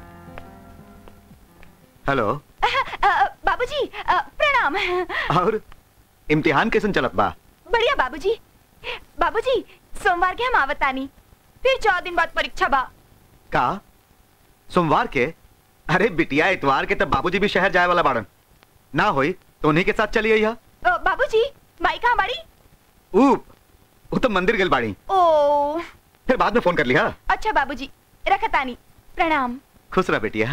हेलो बाबूजी अ, प्रणाम और इम्तिहान कैसन चलत बा बढ़िया बाबूजी बाबूजी सोमवार के हम आवतानी फिर चौदह दिन बाद परीक्षा बा का सोमवार के अरे बिटिया इतवार के तब बाबूजी भी शहर जाए वाला बाड़न ना होई तो उन्हीं के साथ चली आई अ, बाबूजी माई कहाँ बाड़ी ऊप वो तो मंदिर गेल बाड़ी ओ फिर बाद में फोन कर लिया अच्छा बाबूजी रखतानी प्रणाम खुश रह बेटिया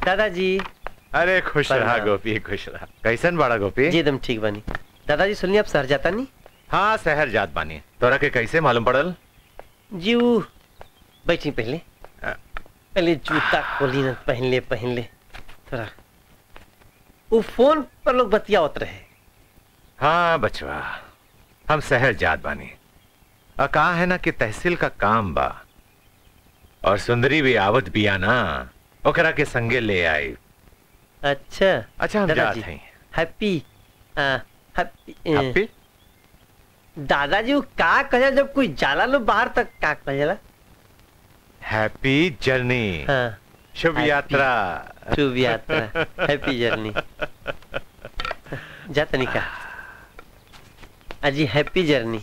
दादाजी अरे खुश रहा प्रणाम। गोपी खुश रहा कैसन बड़ा गोपी जी एकदम ठीक बनी दादाजी सुनिए आप शहर जाता नहीं हाँ शहर जात बानी तोरा के कैसे मालूम पड़ल जी वो बैठी पहले पहले जूता खोली न पहन ले पहन ले थोड़ा वो फोन पर लोग बतियावत रहे हाँ बचवा हम शहर जात बानी आ कहा है ना कि तहसील का काम बा और सुंदरी भी आवत बिया ना ओकरा के संगे ले आई अच्छा अच्छा हम दादाजी, जात हैं हैप्पी आ, हैप्पी ए, हैप्पी? दादाजी वो का कहे जब कोई जाला लो बाहर तक का कहेला हैप्पी जर्नी हाँ शुभ Happy- यात्रा शुभ यात्रा हैप्पी जर्नी जा तनिका अजी हैप्पी जर्नी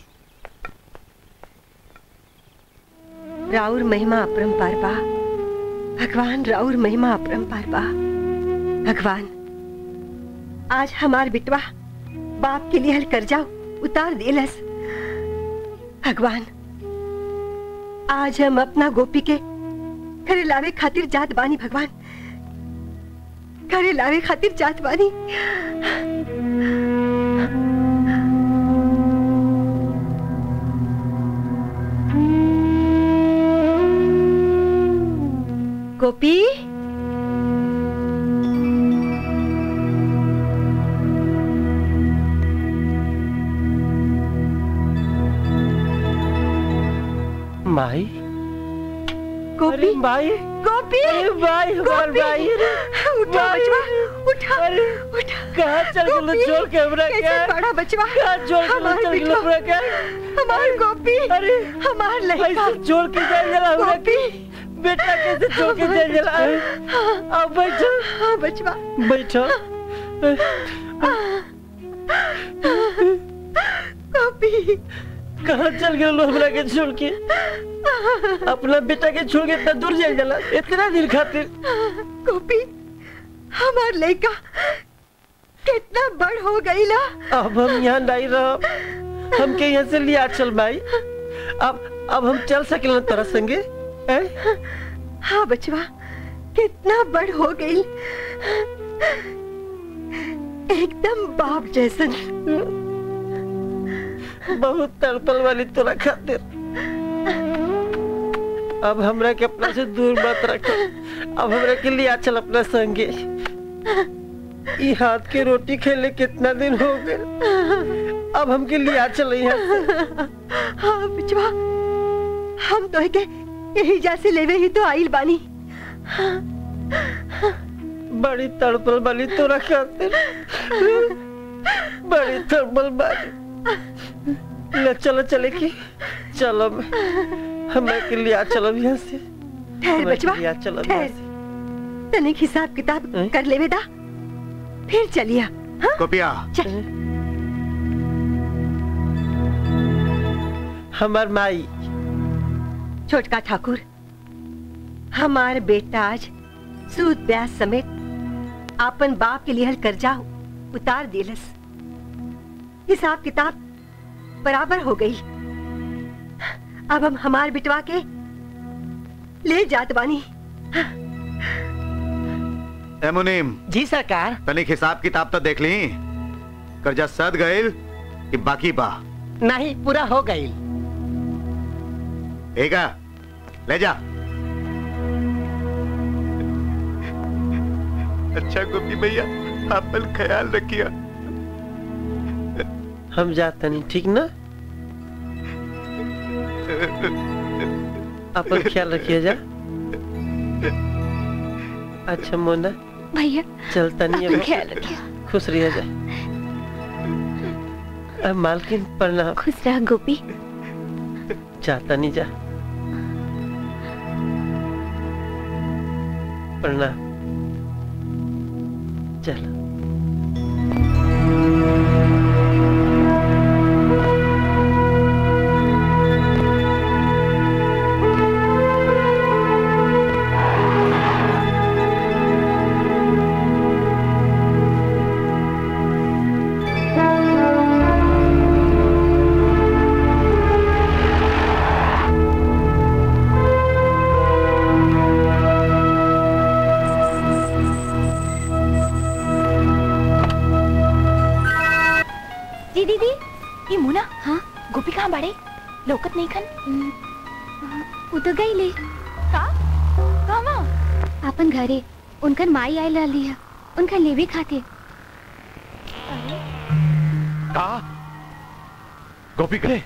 राउर महिमा अपरंपार बा भगवान राउर महिमा अपरंपार बा भगवान आज हमार बिटवा बाप के लिए हल कर जाओ उतार दिलस भगवान आज हम अपना गोपी के घरे लावे खातिर जात बानी भगवान घरे लावे खातिर जात बानी गोपी माई गोपी भाई गोपी भाई गोपी भाई उठा बचवा उठा उठा कहाँ चल गेलो गोपी, छोड़ के हमरा के? कैसे बड़ा बचवा कहाँ छोड़ के हमार चल गेलो बिटवा, हमरा के? हमार गोपी अरे हमार लड़का ऐसे छोड़ के जाए जला हमरा के? गोपी बेटा कैसे छोड़ के जाए जला अब बैठो हाँ बचवा बैठो गोपी कहाँ चल गए लो हमरा के छोड़ के अपना बेटा के छोड़ के इतना दूर जाए जला इतना दिन खातिर गोपी हमार लड़का कितना बड़ हो गई ला अब हम यहाँ नहीं रहो हमके यहाँ से लिया चल भाई अब अब हम चल सके तोरा संगे हैं? हाँ बचवा कितना बड़ हो गई एकदम बाप जैसन बहुत तड़पल वाली तोरा खातिर अब हमरा के अपना से दूर मत रखो अब हमरा के लिए चल अपना संगे ई हाथ के रोटी खेले कितना दिन हो गए अब हमके लिए चल यहाँ से हाँ बिचवा हम तो के यही जैसे लेवे ही तो आइल बानी बड़ी तड़पल वाली तोरा खातिर बड़ी तड़पल वाली ले चलो चले की चलो हमें के लिए चलो यहाँ से ठहर हमें बचवा के लिए चलो यहाँ ठहर से तनिक हिसाब किताब कर लेवे दा फिर चलिया हाँ गोपिया चल हमार माई छोटका ठाकुर हमार बेटा आज सूद ब्याज समेत आपन बाप के लिए हल कर्जा उतार दिलस हिसाब किताब बराबर हो गई अब हम हमार बिटवा के ले जात बानी ए मुनीम जी सरकार तनिक हिसाब किताब तो देख ली कर्जा सद गईल कि बाकी बा नहीं पूरा हो गई ठीक है ले जा अच्छा गोपी भैया अपन ख्याल रखिया हम जाते नहीं ठीक ना अपन ख्याल रखिए जा अच्छा मोना भैया चलता नहीं अपन अब ख्याल रखिए खुश रहिए जा अब मालकिन प्रणाम खुश रह गोपी जाता नहीं जा प्रणाम चलो लोकत नहीं खन वो तो गई ले का कामा अपन घरे उनकर माई आयल रहली है उनका लेवे खातिर का गोपी करे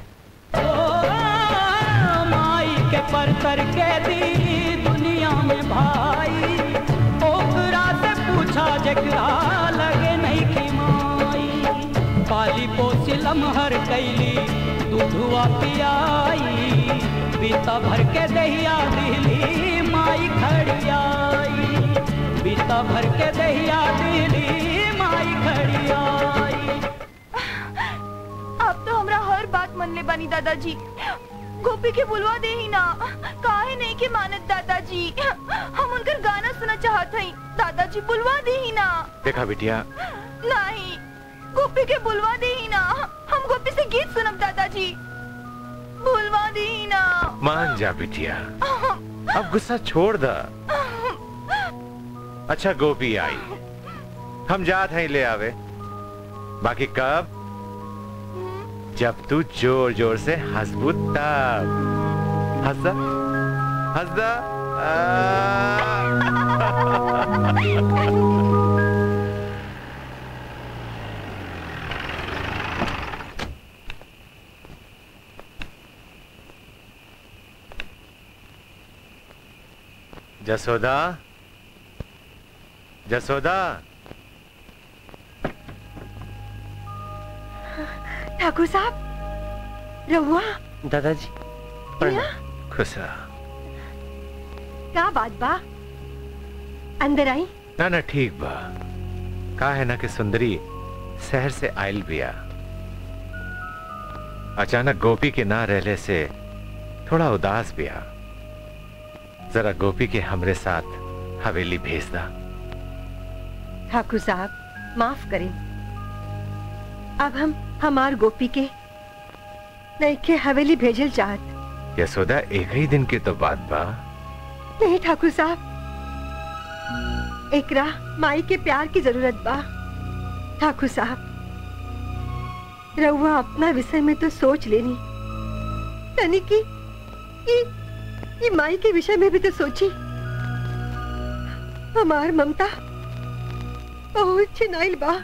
माई के पर करके दी दुनिया में भाई ओकरा से पूछा जकरा लगे नहीं की माई काली पोसिलम हर कैली दूधुआ पियाई बीता भर के दहिया दिली माई खड़ियाई बीता भर के दहिया दिली माई खड़ियाई आप तो हमरा हर बात मन ले बानी दादाजी गोपी के बुलवा दे ही ना काहे नहीं के मानत दादाजी हम उनकर गाना सुना चाहत हई दादाजी बुलवा दे ही ना देखा बिटिया नहीं गोपी के बुलवा दे ही ना हम गोपी से गीत सुनब दादाजी बुलवा दे ही ना मान जा बिटिया अब गुस्सा छोड़ दा अच्छा गोपी आई हम जात हैं ले आवे बाकी कब जब तू जोर जोर से हंसबू तब हंसदा हंसदा जसोदा जसोदा ठाकुर साहब रहुआ दादाजी खुश रहा क्या बात बा अंदर आई ना ना ठीक बा का है ना कि सुंदरी शहर से आयल बिया अचानक गोपी के ना रहले से थोड़ा उदास बिया जरा गोपी के हमरे साथ हवेली भेज दा ठाकुर साहब माफ करें अब हम हमार गोपी के नहीं के हवेली भेजल चाहत यशोदा एक ही दिन की तो बात बा नहीं ठाकुर साहब एकरा माई के प्यार की जरूरत बा ठाकुर साहब रहुआ अपना विषय में तो सोच लेनी तनी की ये, ये माई के विषय में भी तो सोची हमार ममता बहुत छिनाइल बा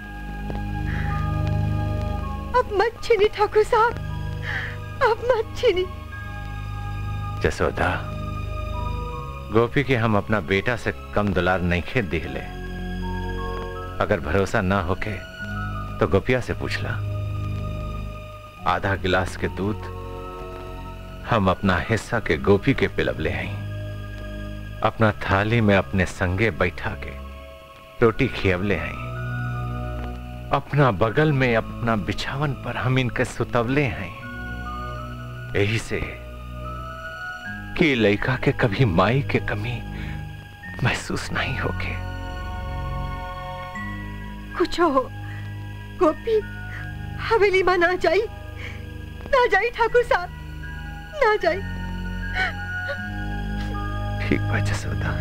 अब मत छीनी ठाकुर साहब अब मत छीनी जसोदा गोपी के हम अपना बेटा से कम दुलार नहीं खेत दिखले अगर भरोसा ना होके तो गोपिया से पूछ ला आधा गिलास के दूध हम अपना हिस्सा के गोपी के पिलबले हैं अपना थाली में अपने संगे बैठा के रोटी खियवले हैं अपना बगल में अपना बिछावन पर हम इनके सुतवले हैं यही से कि लड़का के कभी माई के कमी महसूस नहीं होके कुछ हो गोपी हवेली में ना जाई ना जाई ठाकुर साहब ना जाई ठीक बा जसोदा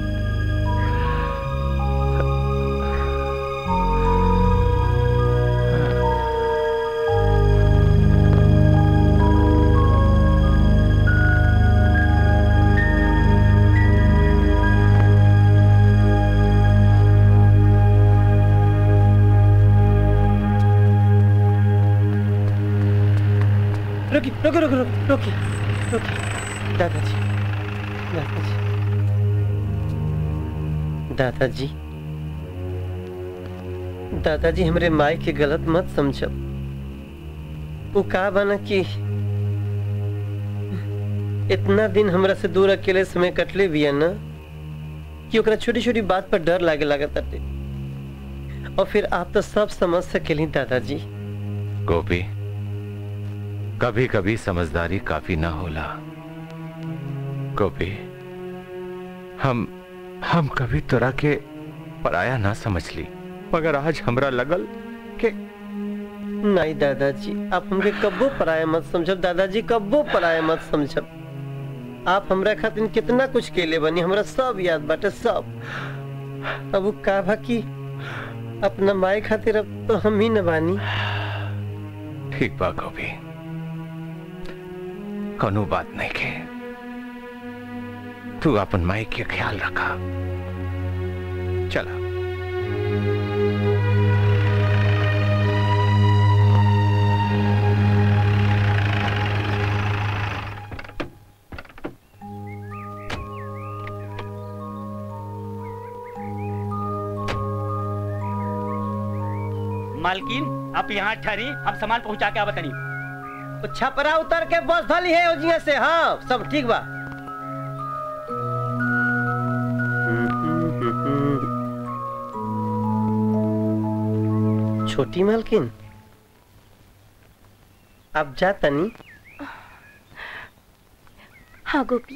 रोकी रोकी रोकी रोकी रोकी रोकी दादाजी दादाजी दादाजी दादाजी हमरे माई के गलत मत समझब वो का बना कि इतना दिन हमरा से दूर अकेले समय कटले बिया ना कि ओकरा छोटी छोटी बात पर डर लागे लागत ताटे और फिर आप तो सब समझ सकेली दादाजी गोपी कभी कभी समझदारी काफी ना होला गोपी हम हम कभी तोरा के पराया ना समझ ली मगर आज हमरा लगल के नहीं दादाजी आप हमके कब्बो पराया मत समझब दादाजी कब्बो पराया मत समझब आप हमरा खातिर कितना कुछ केले बनी हमरा सब याद बाटे सब अब वो का भा कि अपना माई खातिर अब तो हम ही न बानी ठीक बा गोपी कोनो बात नहीं के तू अपन माई के ख्याल रखा चला मालकिन आप यहाँ ठहरी हम सामान पहुँचा के आवतनी तो छपरा उतर के बस धली है ओजिया से हाँ सब ठीक बा छोटी मालकिन अब जा तनी हाँ गोपी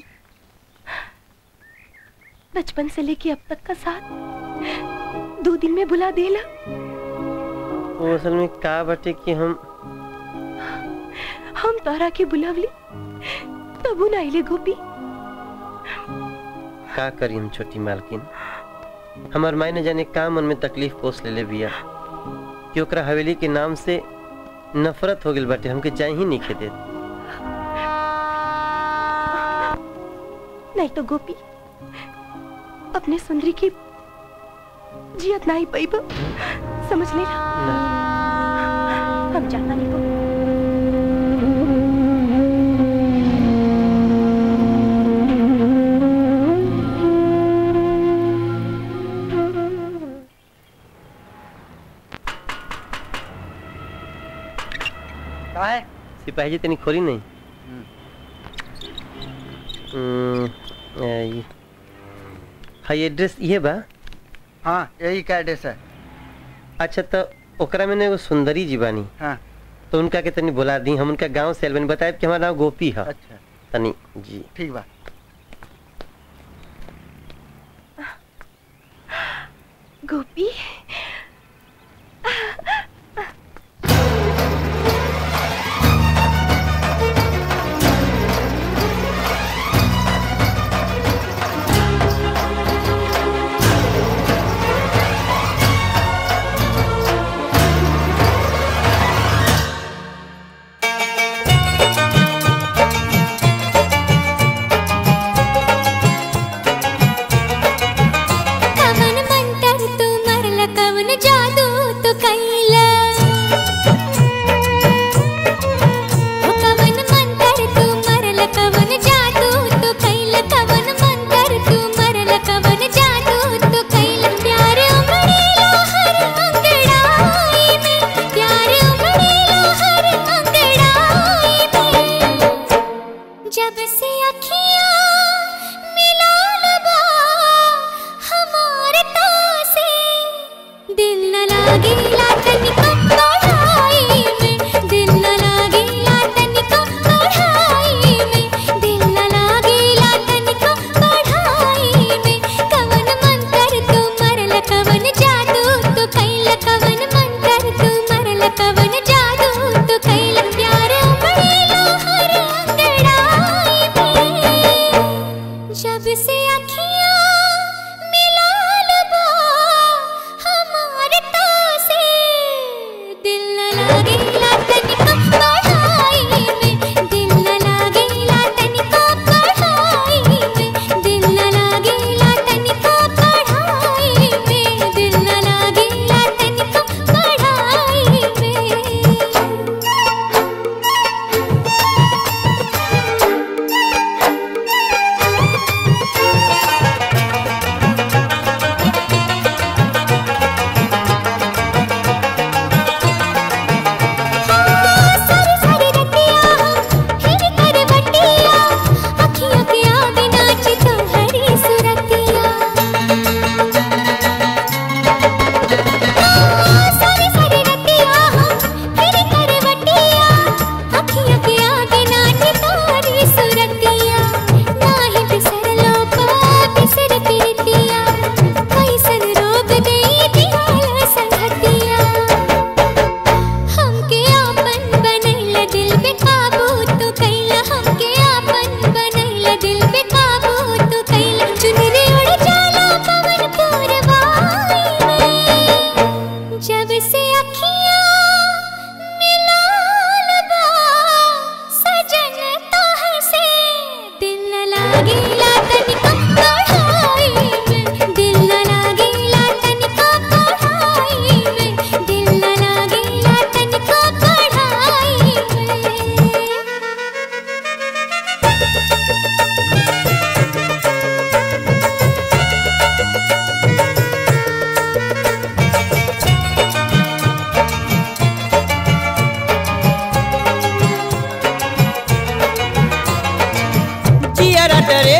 बचपन से लेके अब तक का साथ दो दिन में बुला देला वो असल में का बटे कि हम हम तोहरा के बुलावली तबू ना आइले गोपी का करी हम छोटी मालकिन हमार माई ने जाने का मन में तकलीफ पोस ले ले बिया कि ओकरा हवेली के नाम से नफरत हो गई बाटे हमके चाहे ही नहीं खेदे नहीं तो गोपी अपने सुंदरी की जियत नहीं पाई समझ ले हम जाना नहीं को का है सिपाही जी तनी खोली नहीं हम्म, आ, ये हाँ ये एड्रेस ये बा हाँ यही का एड्रेस है अच्छा तो ओकरा में एगो सुंदरी जी बानी हाँ तो उनका के तनी बुला दी हम उनका गांव से बनी बताए कि हमारा नाम गोपी है अच्छा तनी जी ठीक बा गोपी कवन मंतर तू मरल कवन जादू तू कैला ओ कवन मंतर तू मरल कवन जादू तू कैला कवन मंतर तू मरल कवन जादू तू कैला प्यार उमड़ेला हर अंगड़ाई में प्यार उमड़ेला हर अंगड़ाई में जब से अखियां मिलाल बा हमारे तासे दिल न लागेला तनिको पढ़ाई में दिल न लागेला तनिको पढ़ाई में दिल न लागेला तनिको पढ़ाई में कवन मंतर तू मरल कवन जादू तू कैल कवन मंतर तू मरल कवन जादू तू कैल प्यार उमड़ेला हर अंगड़ाई में जब से अखियां मिलाल बा हमारे तासे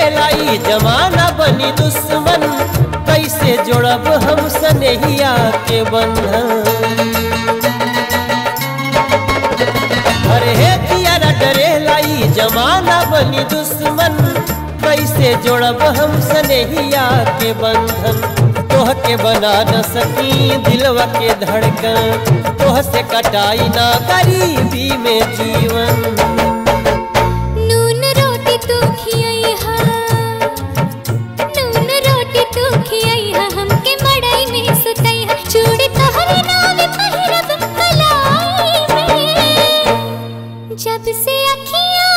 डरेला ई जमाना बनी दुश्मन कैसे जोड़ब हम सनेहिया के बंधन अरे हे पियारा डरेला ई जमाना बनी दुश्मन कैसे जोड़ब हम सनेहिया के बंधन तोह के बना न सकी दिलवा के धड़कन तोह से कटाई ना गरीबी में जीवन नून रोटी तू खियाई हा नून रोटी तू खियाई हा हमके मड़ई में सुतई हा चूड़ी तोहरे नाम पहिरब कलाई में जब से अखियां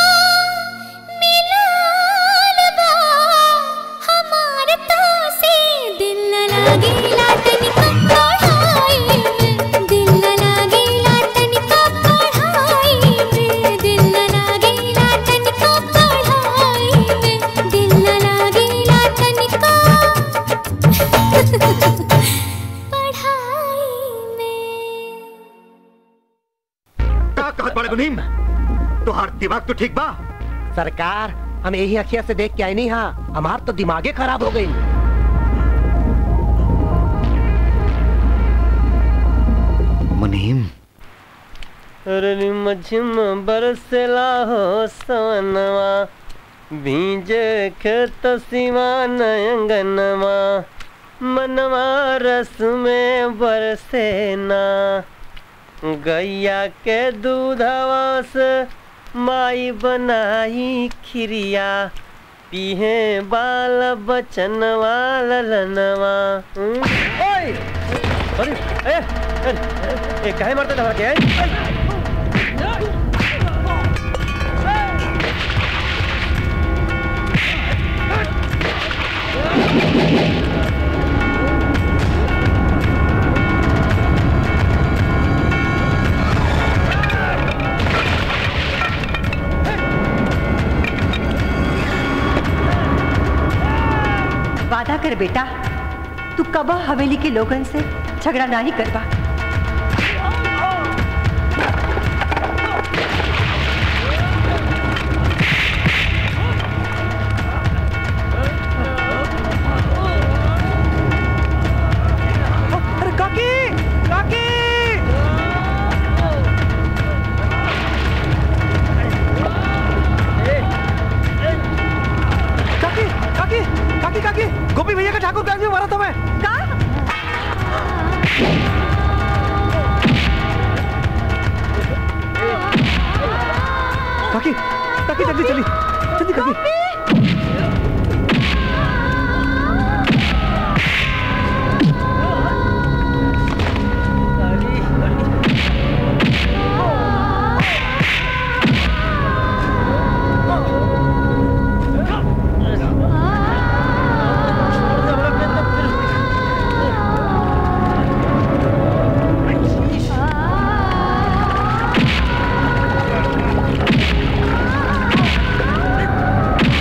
मिलाल बा हमार तो से दिल न लागे लाटन का पढ़ाई में दिल न लागे लाटन का पढ़ाई में दिल न लागे लाटन का पढ़ाई में दिल न लागे लाटन का का कहत बड़े मुनीम तोहार दिमाग तो ठीक बा सरकार हम यही अखिया से देख के आई नहीं हाँ हमार तो दिमागे खराब हो गई मुनीम रिम झिम बरसला हो सवनवा भीज खेत सिवा नयंगनवा मनवा रस में बरसे ना गैया के दूधवा से माई बनाई खिरिया पीहे बाल बचनवा ललनवा हम्म? ओए! अरे, ए, ए, ए, ए, काहे मारते धरा के ए? वादा कर बेटा तू कबा हवेली के लोगन से झगड़ा नहीं करबा अरे काकी काकी काकी काकी काकी काकी गोपी भैया का ठाकुर गांव में मारा था मैं काकी काकी जल्दी चली जल्दी काकी आ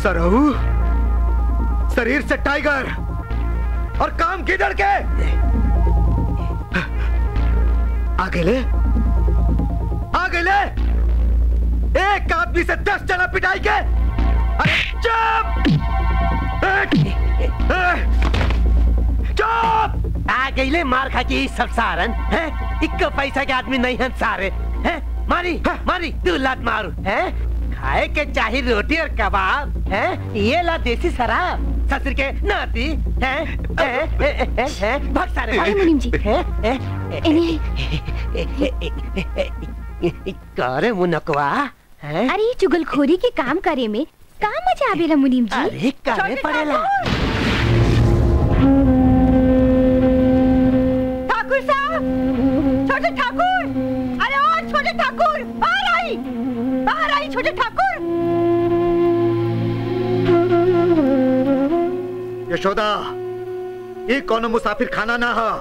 सरहू शरीर से टाइगर और काम किधर के आगे ले आगे ले एक आदमी से दस जना पिटाई के अरे चुप चुप आ गईले मार खा के सब सारन हैं इक्का पैसा के आदमी नहीं हैं सारे हैं मारी मारी तू लात मारू हैं खाए के चाही रोटी और कबाब हैं ये ला देसी शराब ससुर के नाती हैं हैं हैं, हैं, हैं भाग सारे अरे मुनीम जी। हैं हैं करे मुनकवा हैं अरे ये चुगलखोरी के काम करे में का मजा आवेला मुनीम जी अरे करे पड़ेला ठाकुर साहब छोटे ठाकुर अरे और छोटे ठाकुर बाहर आई बाहर आई छोटे ठाकुर यशोदा ये कोनो मुसाफिर खाना ना हा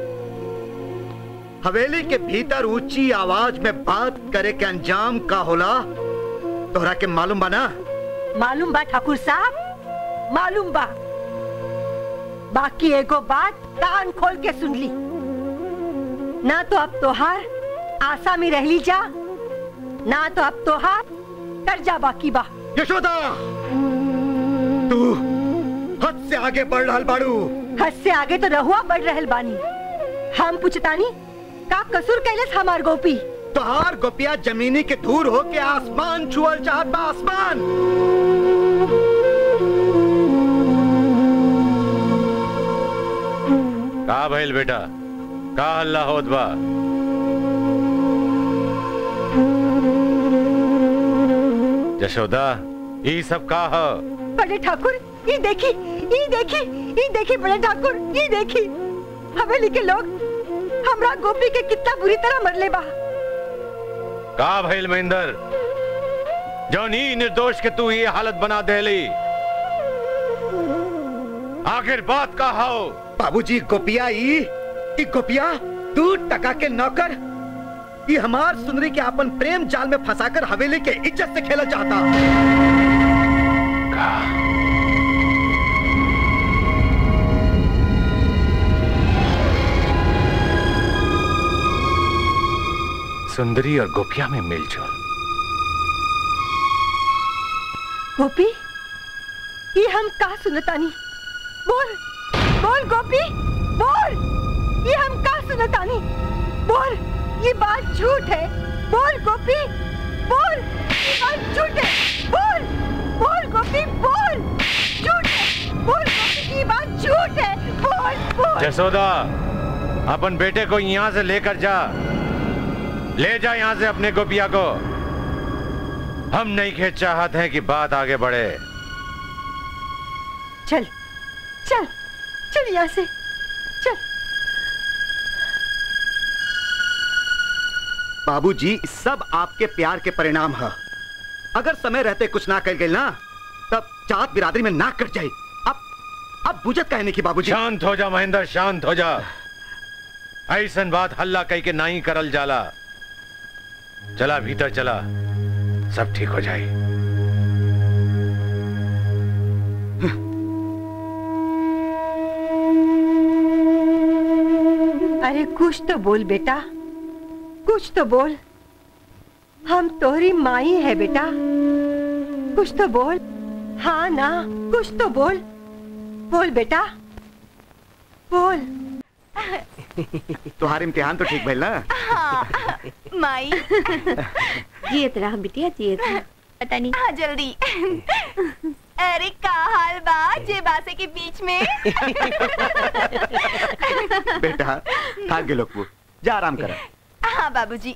हवेली के भीतर ऊंची आवाज में बात करे के अंजाम का होला तोहरा के मालूम बा ना मालूम बा ठाकुर साहब मालूम बा बाकी एगो बात कान खोल के सुन ली ना तो अब तोहार आशा में रह ली जा ना तो अब तोहार कर्जा बाकी बा यशोदा तू हद से आगे बढ़ रहा बाड़ू हद से आगे तो रहुआ बढ़ रहल बानी हम पूछतानी का कसूर कैलस हमार गोपी तोहार गोपिया जमीनी के दूर हो के आसमान छुअल चाहत बा आसमान का भइल बेटा का हल्ला होत बा यशोदा ई सब का ह बड़े ठाकुर ये देखी ये देखी ये देखी बड़े ठाकुर ये देखी हवेली के लोग हमरा गोपी के कितना बुरी तरह मरले बा का भइल महेंद्र जौन ई निर्दोष के तू ये हालत बना देली आखिर बात का हो बाबूजी गोपिया ई ई गोपिया दू टका के नौकर ये हमार सुंदरी के अपन प्रेम जाल में फंसाकर हवेली के इज्जत से खेला चाहता सुंदरी और गोपिया में मिलजुल गोपी ये हम का सुनतानी बोल बोल गोपी बोल ये हम का सुनतानी बोल ये बात झूठ है बोल गोपी बोल ये बात झूठ है बोल बोल गोपी बोल झूठ है बोल गोपी ये बात झूठ है बोल बोल जसोदा अपन बेटे को यहाँ से लेकर जा ले जा यहाँ से अपने गोपिया को हम नहीं के चाहते हैं कि बात आगे बढ़े चल चल चल यहाँ से चल बाबूजी ई सब आपके प्यार के परिणाम है अगर समय रहते कुछ ना कर गए ना तब जात बिरादरी में नाक कट जाए अब अब बुझत कहने की बाबूजी शांत हो जा महेंद्र शांत हो जा ऐसन बात हल्ला कह के नहीं करल जाला चला भीतर चला सब ठीक हो जाए अरे कुछ तो बोल बेटा कुछ तो बोल हम तोहरी माई है बेटा कुछ तो बोल हाँ ना कुछ तो बोल बोल बेटा बोल तुम्हारे इम्तिहान तो ठीक भइल ना माई जियत रहा बिटिया जियत रहा पता नहीं हाँ जल्दी अरे का हाल बा जे बासे के बीच में बेटा थक गए लोग जा आराम कर हाँ बाबूजी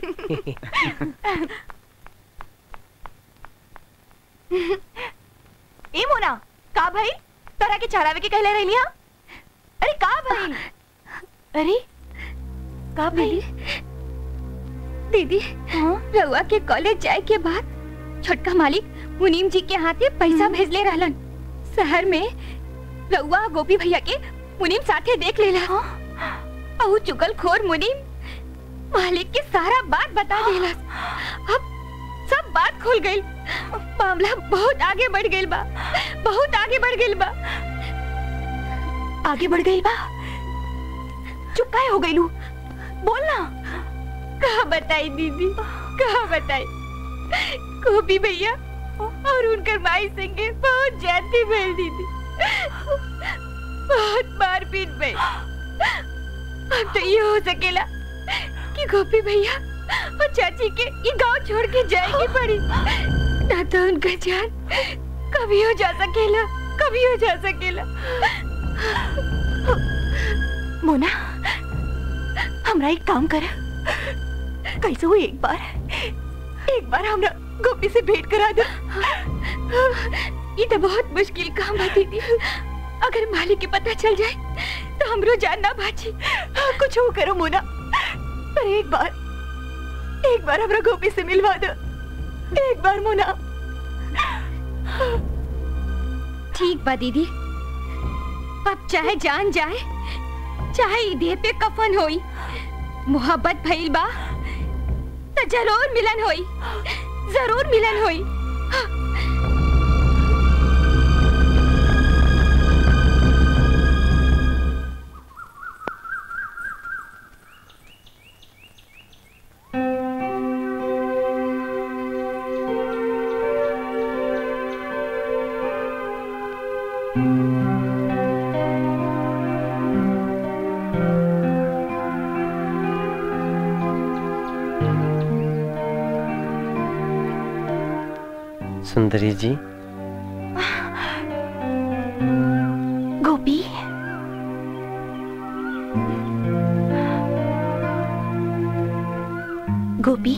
ए मोना का भाई तोरा के चरावे के कहले रहली हां अरे का भाई अरे का भाई दीदी रउआ के कॉलेज जाए के बाद छोटका मालिक मुनीम जी के हाथे पैसा भेजले रहलन शहर में रउआ गोपी भैया के मुनीम साथे देख लेला और चुगल खोर मुनीम मालिक के सारा बात बता देला अब सब बात खुल गई मामला बहुत आगे बढ़ गई बा बहुत आगे बढ़ गई बा आगे बढ़ गई बा चुप काहे हो गईलू बोल ना कहा बताई दीदी कहा बताई गोपी भैया और उनकर माई संगे बहुत जाती भेल दीदी बहुत मारपीट भइल अब तो ये हो सकेला कि गोपी भैया और चाची के ये गांव छोड़ के जाएगी पड़ी ना तो उनका जान कभी हो जा सकेला कभी हो जा सकेला मोना हमरा एक काम कर कैसे हुई एक बार एक बार हमरा गोपी से भेंट करा दो ये तो बहुत मुश्किल काम है दीदी अगर मालिक के पता चल जाए तो हमरो जान ना बाची कुछ हो करो मोना पर एक बार एक बार हमरा गोपी से मिलवा दो एक बार मोना ठीक बा दीदी अब चाहे जान जाए चाहे ई देह पे कफन होई मोहब्बत भइल बा तो जरूर मिलन होई जरूर मिलन होई सुंदरी जी गोपी गोपी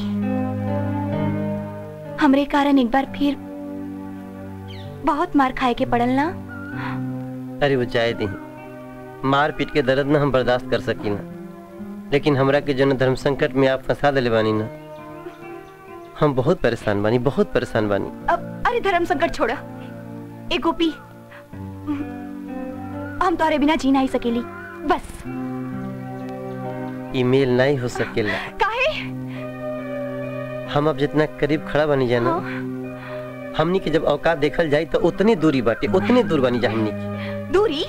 हमरे कारण एक बार फिर बहुत मार खाए के पड़ल ना अरे वो जाए दी मार पीट के दर्द ना हम बर्दाश्त कर सकी ना लेकिन हमरा के जन धर्म संकट में आप फंसा दिले बानी ना हम बहुत परेशान बानी बहुत परेशान बानी अब अरे धर्म संकट छोड़ा ए गोपी हम तोरे बिना जी नहीं सकेली बस ईमेल नहीं हो सकेला काहे हम अब जितना करीब खड़ा बनी जाना हमनी के जब औकात देखल जाए तो उतनी दूरी बाटे उतनी दूर बनी जा हमनी की दूरी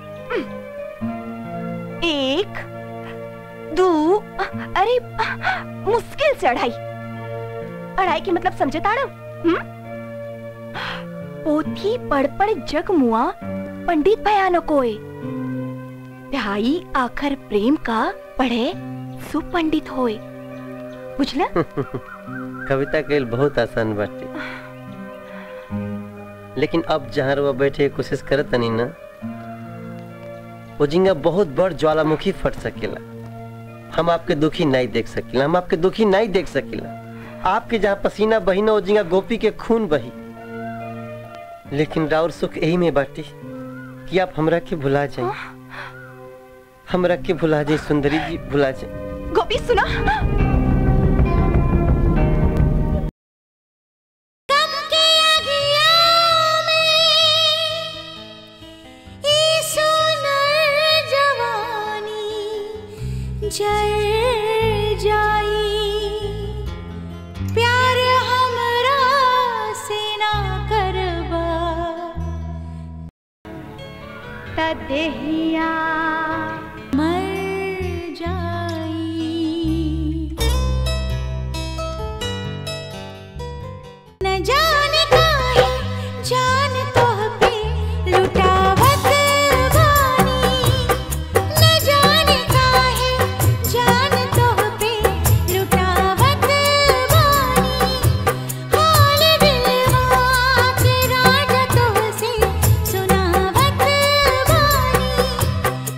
एक दो अरे मुश्किल से अढ़ाई अढ़ाई के मतलब समझे ताड़ो पोथी पढ़ पढ़ जग मुआ पंडित भयानो कोय ढाई आखर प्रेम का पढ़े सुपंडित होए बुझला कविता के बहुत आसान बाटे लेकिन अब जहाँ रुआ बैठे के कोशिश करत तनी ना वो जिंगा बहुत बड़ ज्वालामुखी फट सकेला हम आपके दुखी नहीं देख सकेला हम आपके दुखी नहीं देख सकेला आपके जहाँ पसीना बही ना वो जिंगा गोपी के खून बही लेकिन राउर सुख यही में बाटी कि आप हमरा के भुला जाए हमरा के भुला जाए सुंदरी जी भुला जाए गोपी सुना जल जाई प्यार हमरा से ना करबा तदेहिया मर जाई न जाने काहे जान तोह पे लुटावत बानी न जाने काहे जान तोह पे लुटावत बानी हाल दिलवा के राज तोह से सुनावत बानी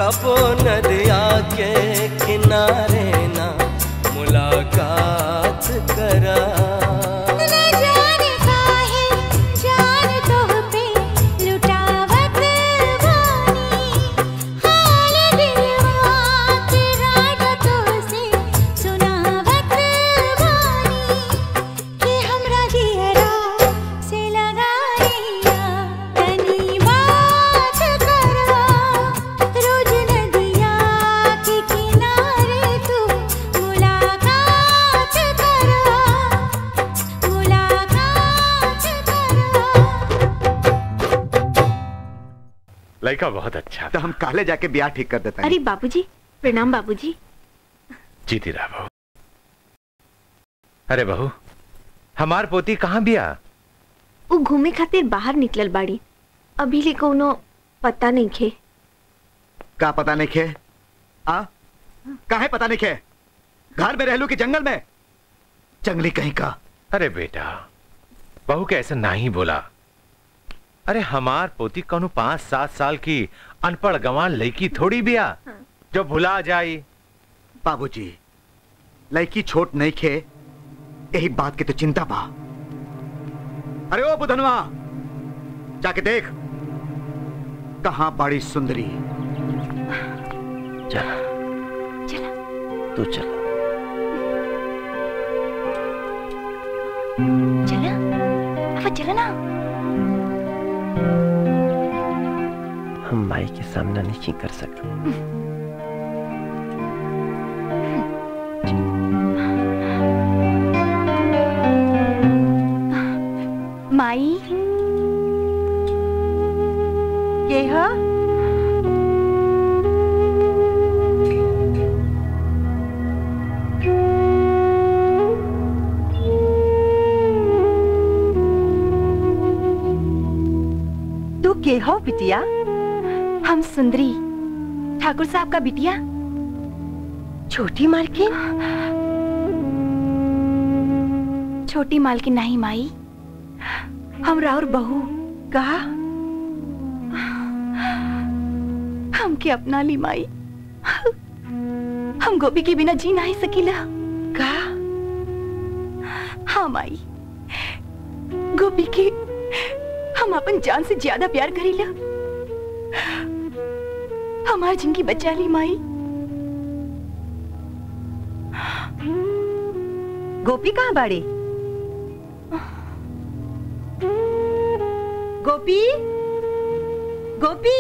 कबो नदिया के किनारे ना मुलाकात करा न जाने काहे जान तोह पे लुटावत बानी हाल दिलवा के राग तोहसे सुनावत बानी कि हमरा जियरा से लगाइया तनी बात करा रोज नदिया के किनारे तू मुलाकात करा मुलाकात लड़का बहुत अच्छा तो हम काले जाके ब्याह ठीक कर देते अरे बाबूजी प्रणाम बाबूजी जीती रहा बहू अरे बहू हमार पोती कहाँ बिया वो घूमे खातिर बाहर निकलल बाड़ी अभी ले कोनो पता नहीं खे का पता नहीं खे आ काहे पता नहीं खे घर में रहलू कि जंगल में जंगली कहीं का अरे बेटा बहू के ऐसा नहीं बोला अरे हमार पोती कौनो पांच सात साल की अनपढ़ गंवार लड़की थोड़ी बिया जो भुला जाई बाबूजी लड़की छोट नहीं खे यही बात की तो चिंता बा अरे ओ बुधनवा जाके देख कहां बड़ी सुंदरी चला तू चला चला अब चला ना हम माई के सामना नहीं कर सकते माई के ह तू के हो बिटिया हम सुंदरी ठाकुर साहब का बिटिया छोटी मालकिन छोटी मालकिन नहीं माई हम राउर बहू कहा हमके अपना ली माई हम गोपी के बिना जी नहीं सकीला का हाँ माई गोपी के हम अपन जान से ज्यादा प्यार करीला हमार जिंदगी बचा ली माई गोपी कहाँ बाड़ी गोपी गोपी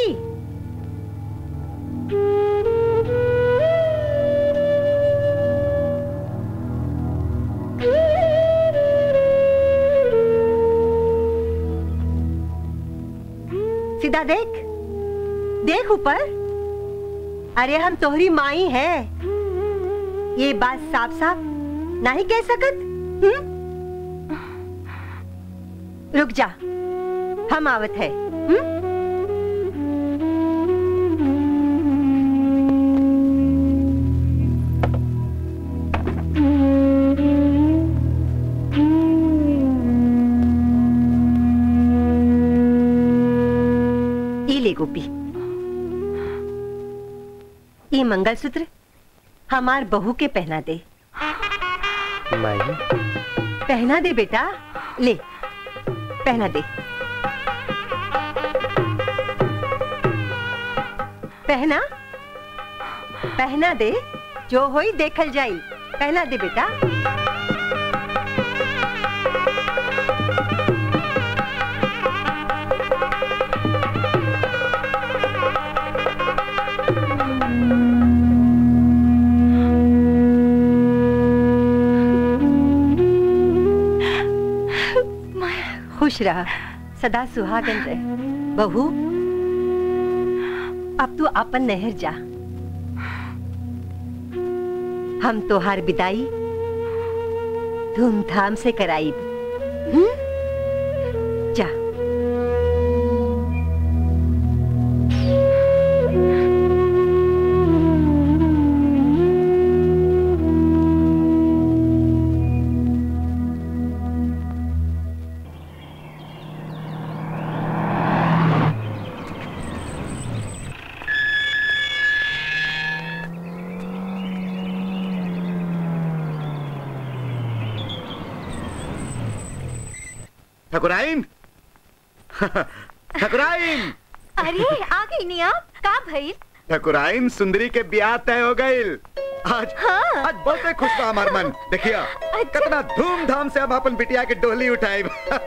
सीधा देख देख ऊपर अरे हम तोहरी माई है ये बात साफ साफ नहीं कह सकत हम्म? रुक जा हम आवत है हम्म? ई ले गोपी ये मंगलसूत्र हमार बहू के पहना दे माई पहना दे बेटा ले पहना दे पहना पहना दे जो होई देखल जाई पहना दे बेटा खुश रहा सदा सुहागन रहे बहू अब तू अपन नहर जा हम तोहार विदाई धूमधाम से कराई जा ठकुराइन ठकुराइन अरे आ गई नहीं आप का भइल ठकुराइन सुंदरी के ब्याह तय हो गई आज हाँ। आज बहुत खुश बा हमार मन देखिए कितना धूमधाम से हम अपन बिटिया के डोली उठाए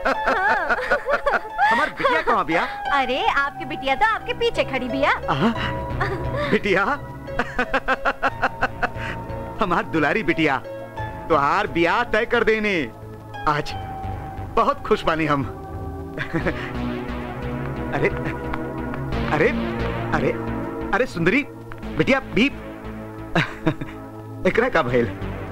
हमार बिटिया कहाँ बिया अरे आपकी बिटिया तो आपके पीछे खड़ी बिया आहा, बिटिया हमार दुलारी बिटिया तुहार ब्याह तय कर देने आज बहुत खुश बानी हम अरे अरे अरे अरे सुंदरी बिटिया भी एकरा का भइल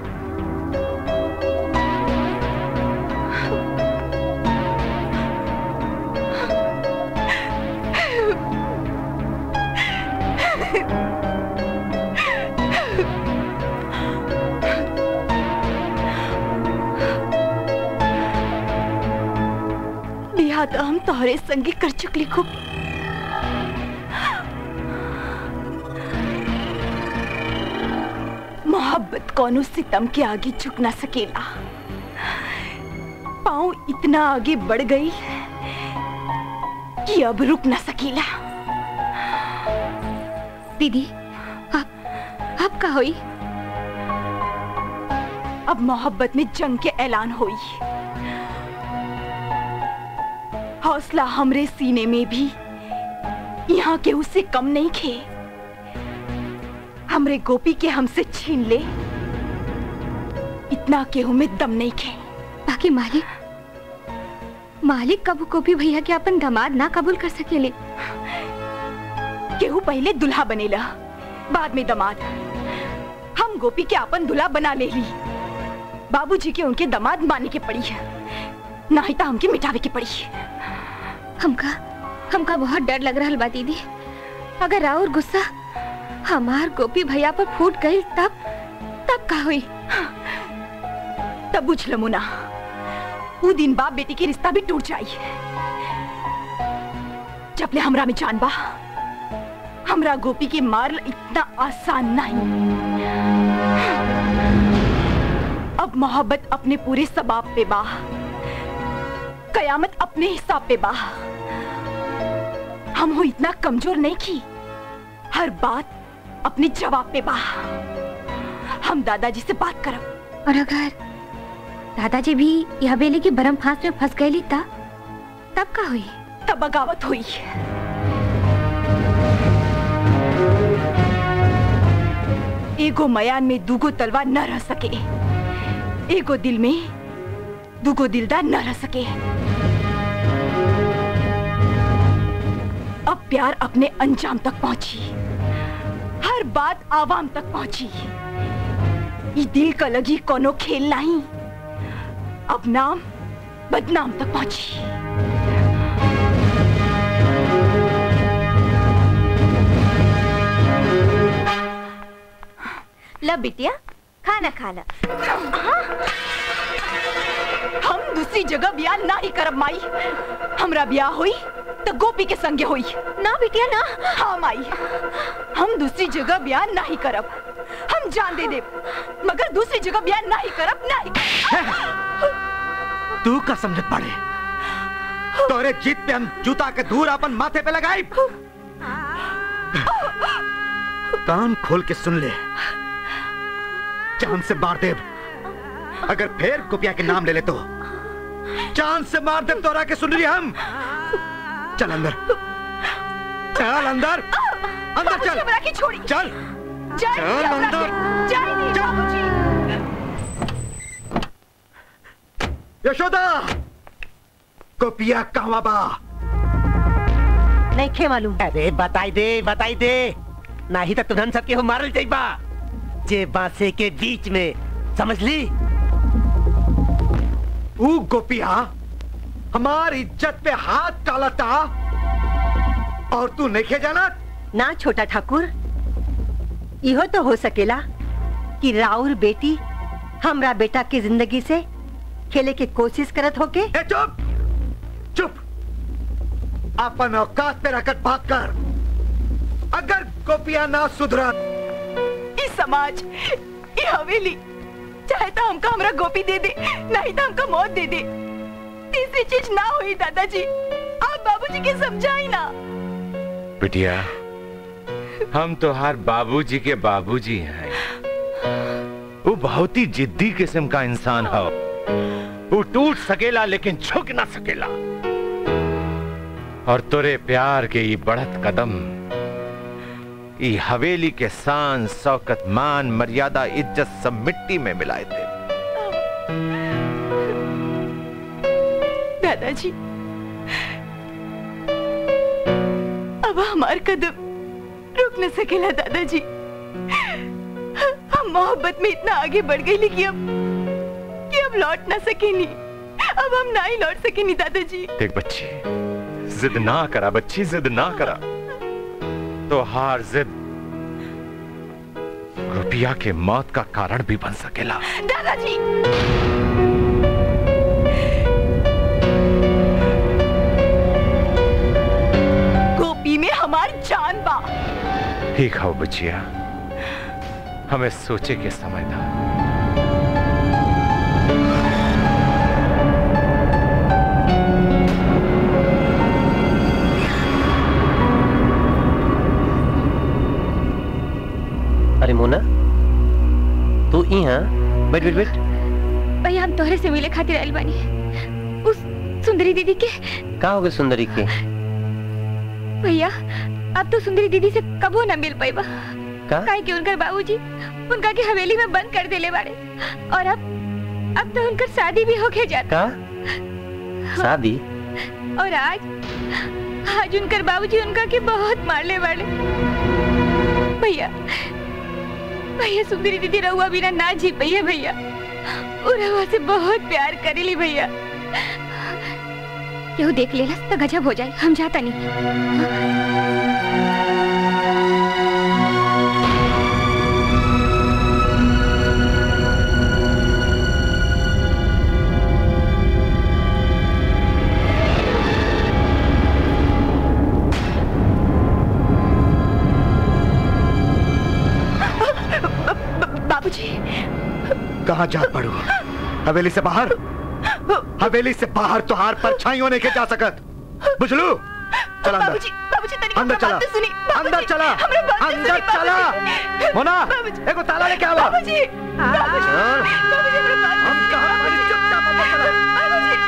बिहा तो हम तोहरे संगे कर चुकली खूब मोहब्बत कोनो सितम के आगे झुक ना सकेला पाँव इतना आगे बढ़ गई कि अब रुक ना सकेला दीदी अब अब का होई अब मोहब्बत में जंग के ऐलान हुई हौसला हमरे सीने में भी यहाँ के उससे कम नहीं खे हमरे गोपी के हमसे छीन ले इतना केहू में दम नहीं खे बाकी मालिक मालिक कबू को भी भैया के अपन दामाद ना कबूल कर सकेले केहू पहले दुल्हा बनेला बाद में दमाद हम गोपी के अपन दुल्हा बना ले ली बाबूजी के उनके दमाद माने के पड़ी है ना ही तो हमके मिटावे के पड़ी हमका हमका बहुत डर लग रहा बा दीदी अगर और गुस्सा हमार गोपी भैया पर फूट गई तब तब का हुई तब बुझ लमुना वो दिन बाप बेटी के रिश्ता भी टूट जाई जब ले हमरा में जान बा हमरा गोपी के मार इतना आसान नहीं अब मोहब्बत अपने पूरे सबाब पे बा कयामत अपने हिसाब पे बा हम हो इतना कमजोर नहीं की हर बात अपने जवाब पे बा हम दादाजी से बात करब और अगर दादाजी भी यह बेले की बरम फांस में फंस गई ता तब का हुई तब बगावत हुई एगो मयान में दूगो तलवार न रह सके एगो दिल में दूगो दिलदार न रह सके अब प्यार अपने अंजाम तक पहुंची हर बात आवाम तक पहुंची ये दिल का लगी कोनो खेल नहीं अब नाम बदनाम तक पहुंची ला बिटिया खाना खा ला हम दूसरी जगह ब्याह ना ही करब माई हमरा ब्याह हुई तो गोपी के संगे हुई ना बिटिया ना हाँ माई हम दूसरी जगह ब्याह ना ही करब हम जान दे दे मगर दूसरी जगह ब्याह ना ही करब ना ही तू का समझत पड़े तोरे जीत पे हम जूता के धूर अपन माथे पे लगाई कान खोल के सुन ले चांद से मार देव अगर फिर कुपिया के नाम ले ले तो चांद से मार देव तोरा के सुन रही हम चल अंदर चल अंदर अंदर चल हमरा की छोड़ी चल जाए चल नहीं हमरा अंदर। के, जाए नहीं बाबूजी यशोदा कुपिया कहवा बा नहीं खे मालूम अरे बताई दे बताई दे नहीं तो तुरंत सबके हो मारल जाइबा जे बांसे के बीच में समझ ली ऊ गोपिया हमार इज्जत पे हाथ डालता और तू नहीं जाना ना छोटा ठाकुर इहो तो हो सकेला कि राउर बेटी हमरा बेटा की जिंदगी से खेले की कोशिश करत होके ए चुप चुप अपन औकात पे रखकर बात कर अगर गोपिया ना सुधरा इस समाज ये हवेली चाहे तो हमका हमरा गोपी दे दे नहीं तो हमका मौत दे दे ऐसी चीज ना हुई दादाजी आप बाबूजी के समझाई ना बिटिया हम तो हर बाबूजी के बाबूजी हैं वो बहुत ही जिद्दी किस्म का इंसान हो वो टूट सकेला लेकिन झुक ना सकेला और तुरे प्यार के ये बढ़त कदम ये हवेली के शान शौकत मान मर्यादा इज्जत सब मिट्टी में मिलाए थे दादाजी अब हमार कदम रुक न सकेला दादाजी हम मोहब्बत में इतना आगे बढ़ गई कि अब कि अब लौट ना सकेनी अब हम ना ही लौट सकेनी दादाजी देख बच्ची जिद ना करा बच्ची जिद ना करा तो हार जिद रुपया के मौत का कारण भी बन सकेला दादाजी गोपी में हमार जान बा ठीक हो बच्चिया हमें सोचे के समय था अरे मोना तू यहाँ बैठ बैठ बैठ भैया हम तोहरे से मिले खातिर आइल बानी उस सुंदरी दीदी के का हो गए सुंदरी के भैया अब तो सुंदरी दीदी से कबो न मिल पाइबा का? काहे कि उनकर बाबूजी उनका के हवेली में बंद कर देले बाड़े और अब अब तो उनकर शादी भी होके जाता का शादी और आज आज उनकर बाबूजी उनका के बहुत मारले बाड़े भैया भैया सुंदरी दीदी रहुआ बिना ना जी भैया भैया वो रहुआ से बहुत प्यार करेली भैया केहू देख लेला तो गजब हो जाए हम जाता नहीं बाबूजी कहाँ जा पड़ू हवेली से बाहर हवेली से बाहर तो हार परछाइयों नहीं के जा सकत बुझलू चला अंदर बाबूजी बाबूजी तनिक अंदर हमरा चला बात तो सुनी बाबूजी, अंदर चला हमरा बात तो अंदर सुनी, चला बाबूजी। मोना बाबूजी। एगो ताला लेके आवा बाबूजी बाबूजी चल। बाबूजी हमरा बात हम कहाँ पर चुपचाप अंदर चला बाबूजी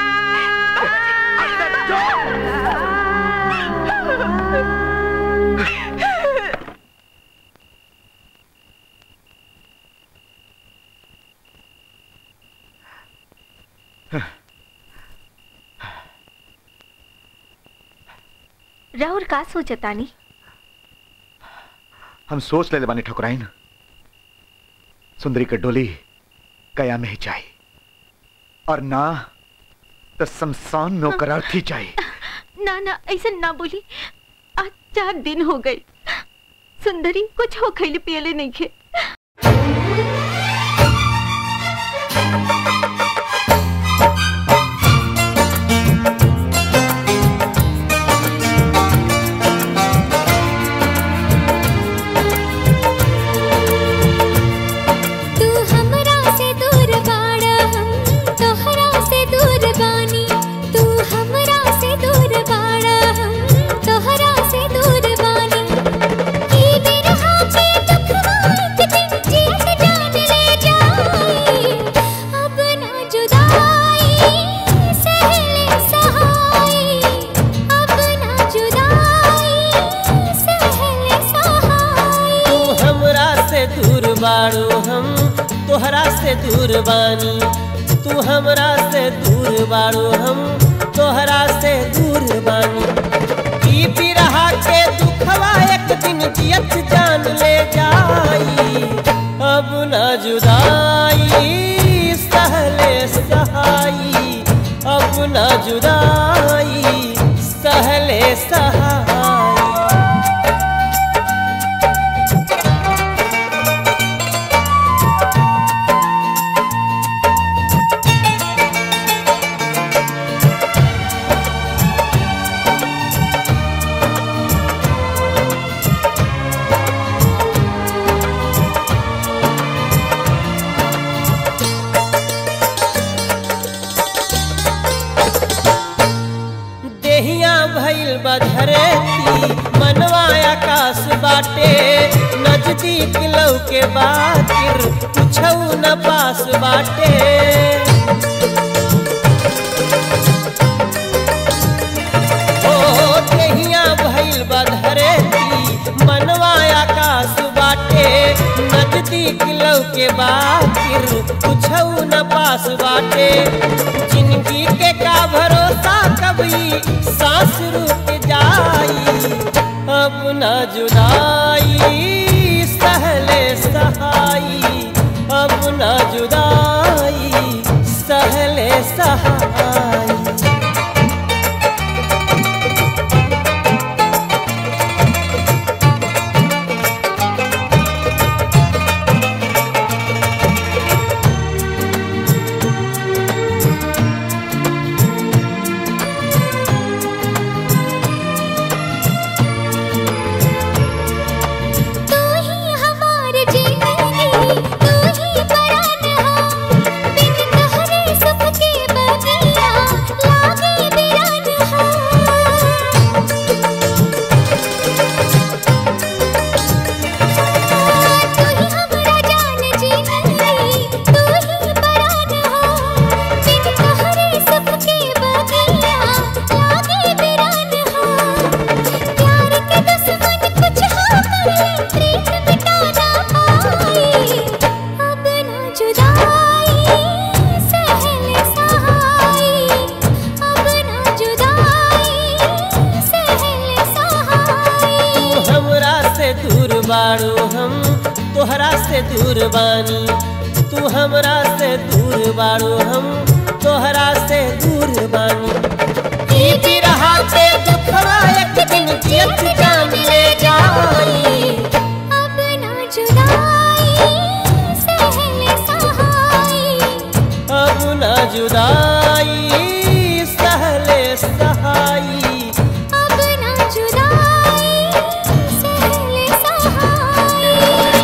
राहुल का सोचतानी हम सोच ले बानी ठकुराइन सुंदरी के डोली कया में ही चाहिए और ना तो शमशान में ओकर अर्थी चाहिए ना ना ऐसा ना बोली आज चार दिन हो गए सुंदरी कुछ हो खैले पियले नहीं खे तू हमरा से दूर बाड़ा हम तोहरा से दूर बानी तू हमरा से दूर बाड़ा हम तोहरा से दूर बानी ई बिरहा पे दुखवा एक दिन जियत जान ले जाई अब ना जुदाई सहले सहाई अब ना जुदाई सहले सहाई तू हमरा से दूर बाड़ू हम तोहरा से दूर बानी तू हमरा से दूर बाड़ू हम तोहरा से दूर बानी ई बिरहा के दुखवा एक दिन जियत जान ले जाई अब ना जुदाई सहले सहाई अब ना जुदाई सहले सहाई बाटे नजदीक लौके बातिर कुछौ न पास बाटे ओ देहिया भइल बधरे की मनवा आकाश बाटे नजदीक लौके बातिर कुछौ न पास बाटे जिंदगी के का भरोसा कभी सांस रुक जाई अब न जुदाई सहले सहाई अब न जुदाई सहले सहाई तू ही हमार जीवन तू ही परान हो बिन तोहरे सुख के बगिया लागे बिरान हो तू ही हमरा जान जीवन तू ही परान हो बिन तोहरे सुख के बगिया लागे बिरान हो प्यार के दुश्मन कुछ हो करे प्रीत मिटा ना पाए अब ना जुदाई सहल सहाई अब ना जुदाई सहल सहाई तू हमरा से दूर बाड़ू हम तोहरा से दूर बानी तू हमरा से दूर बाड़ू हम तोहरा से दूर बानी ई बिरहा पे दुखवा एक दिन जियत जान ले जाई अब ना जुदाई सहल सहाई अब न जुदाई सहले सहाई अब ना जुदाई सहल सहाई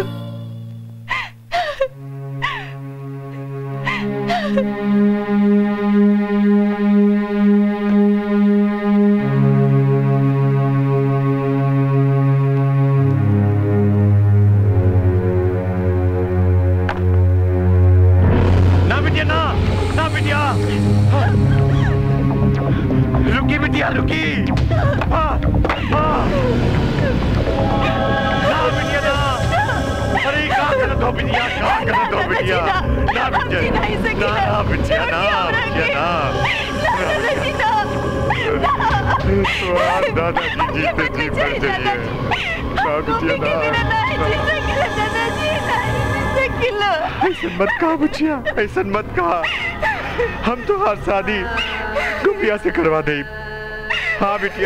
ना बिटिया ना ना बिटिया रुकी बिटिया रुकी हाँ, हाँ। ना बिटिया ना अरे क्या कर दो बिटिया क्या कर दो बिटिया ना बिटिया ना ना बिटिया ना बिटिया ना दादाजी जीते जी मर जाइए ना बिटिया ना ऐसा मत कहा बुचिया ऐसा मत कहा हम तो हर शादी गुपिया से करवा दे हाँ बिटिया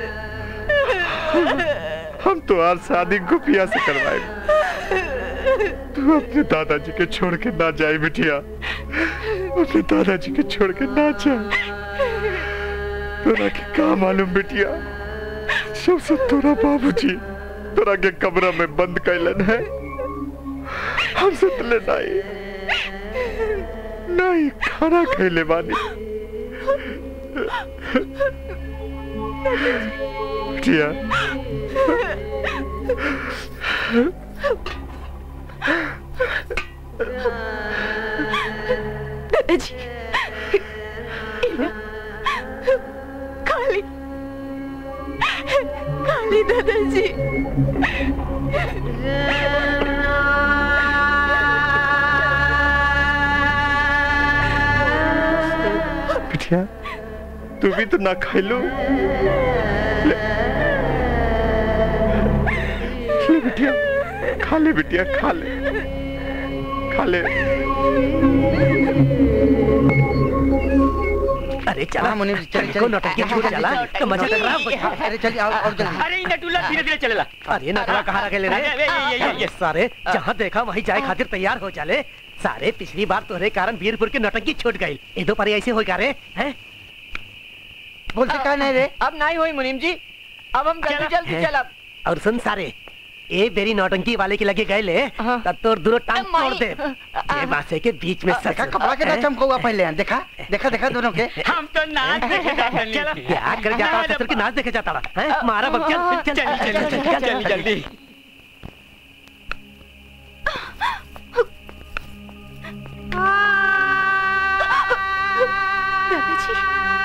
हम तो हर शादी गुपिया से करवाए तू अपने दादाजी के छोड़ के ना जाए बिटिया अपने दादाजी के छोड़ के ना जाए तोरा के का मालूम बिटिया सबसे तोरा बाबूजी तोरा के कमरा में बंद कैलन है हम सुतले नहीं नहीं खाना खैले बानी बिटिया दादाजी खाली खाली दादाजी बिटिया तू भी तो ना खैलू ले ले बिटिया खा ले बिटिया खा ले खा ले अरे चला मुनि चल चल नौटंकी छूट चला तो मजा लग रहा है अरे चल आओ और जल्दी अरे इन नटुल्ला धीरे धीरे चलेला अरे नटवा कहाँ रखे ले रे अरे, ये, ये, ये, ये। सारे जहाँ देखा वहीं जाए खातिर तैयार हो जाले सारे पिछली बार तोहरे कारण वीरपुर की नौटंकी छूट गई ए दो पारी ऐसे हो गा रे हैं बोलते का नहीं रे अब नहीं हुई मुनीम जी अब हम जल्दी जल्दी हैं? चलब और सुन सारे ए बेरी नौटंकी वाले की लगे गए ले तब तोर दोनों टांग तोड़ दे ये बासे के बीच में सच देखा कपड़ा के चमकौआ पहले हैं देखा देखा देखा दोनों के हम तो नाच देखे जाते चल क्या कर जाता है ससुर की नाच देखे जाता है मारा बम चल चल चल चल चल जल्दी जल्दी दादाजी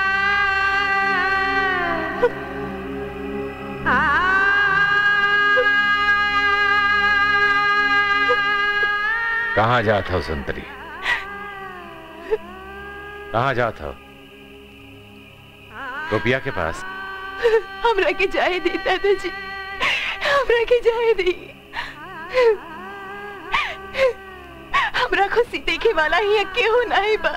कहाँ जात हो सुंदरी कहाँ जात हो गोपिया के पास हमरा के जाए दी दादाजी हमरा के जाए दी हमरा खुशी देखे वाला ही केहू नहीं बा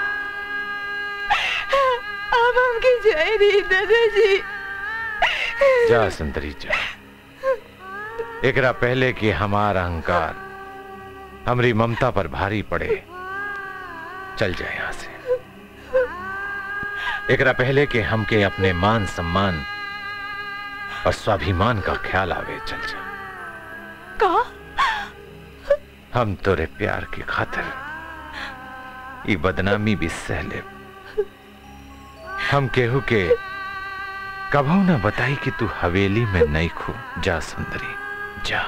अब हमके जाए दी दादाजी जा सुंदरी जा एकरा पहले कि हमारा अहंकार हमरी ममता पर भारी पड़े चल जाए यहां से एकरा पहले कि हमके अपने मान सम्मान और स्वाभिमान का ख्याल आवे चल जा का हम तोरे प्यार की खातिर ये बदनामी भी सह ले हम केहू के कभू ना बताई कि तू हवेली में नहीं खू जा सुंदरी जा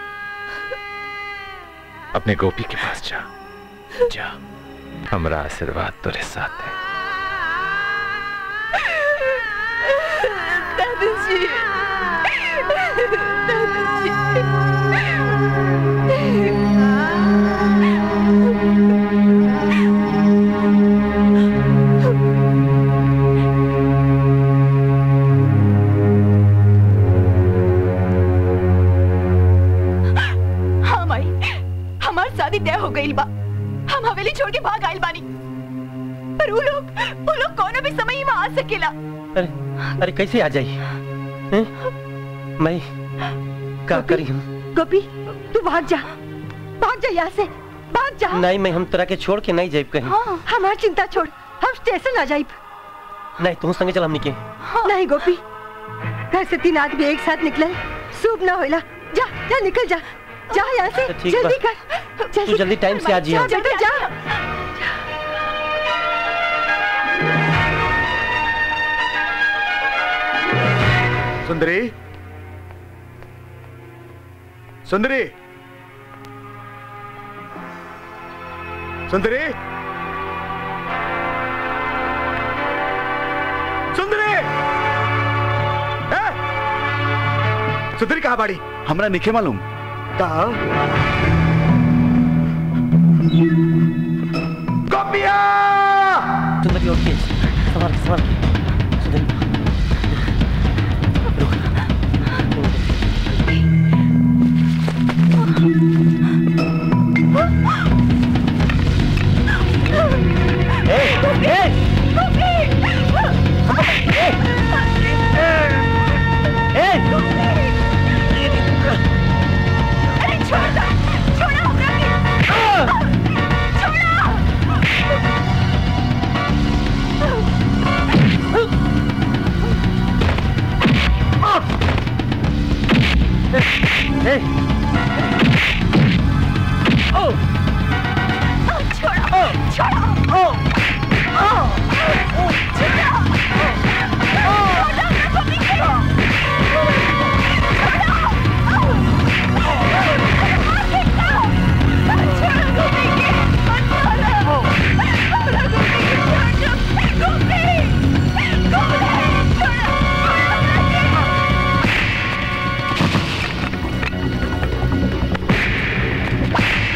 अपने गोपी के पास जा जा हमरा आशीर्वाद तेरे साथ है दादाजी हाँ माई हमार शादी तय हो गई बा हम हवेली छोड़ के भाग आइल बानी पर वो लोग वो लोग कोनो भी समय ही आ सकेला अरे अरे कैसे आ जाई हैं? मैं का करी हम गोपी तू भाग जा भाग जा यहाँ से भाग जा नहीं मैं हम तोरा के छोड़ के नहीं जाइब कहीं हाँ हमार चिंता छोड़ हम स्टेशन आ जाइब नहीं तू संगे चल हमनी के नहीं गोपी घर से तीन आदमी एक साथ निकले शुभ ना होइला जा जा निकल जा जा यहाँ से अच्छा, ठीक बा। जल्दी कर तू जल्दी टाइम से आ जी जा बेटा जा सुंदरी सुंदरी सुंदरी सुंदरी ए! सुंदरी कहा बाड़ी हमरा निखे मालूम कहा गोपिया सुंदरी उठ के संभाल के संभाल के सुंदरी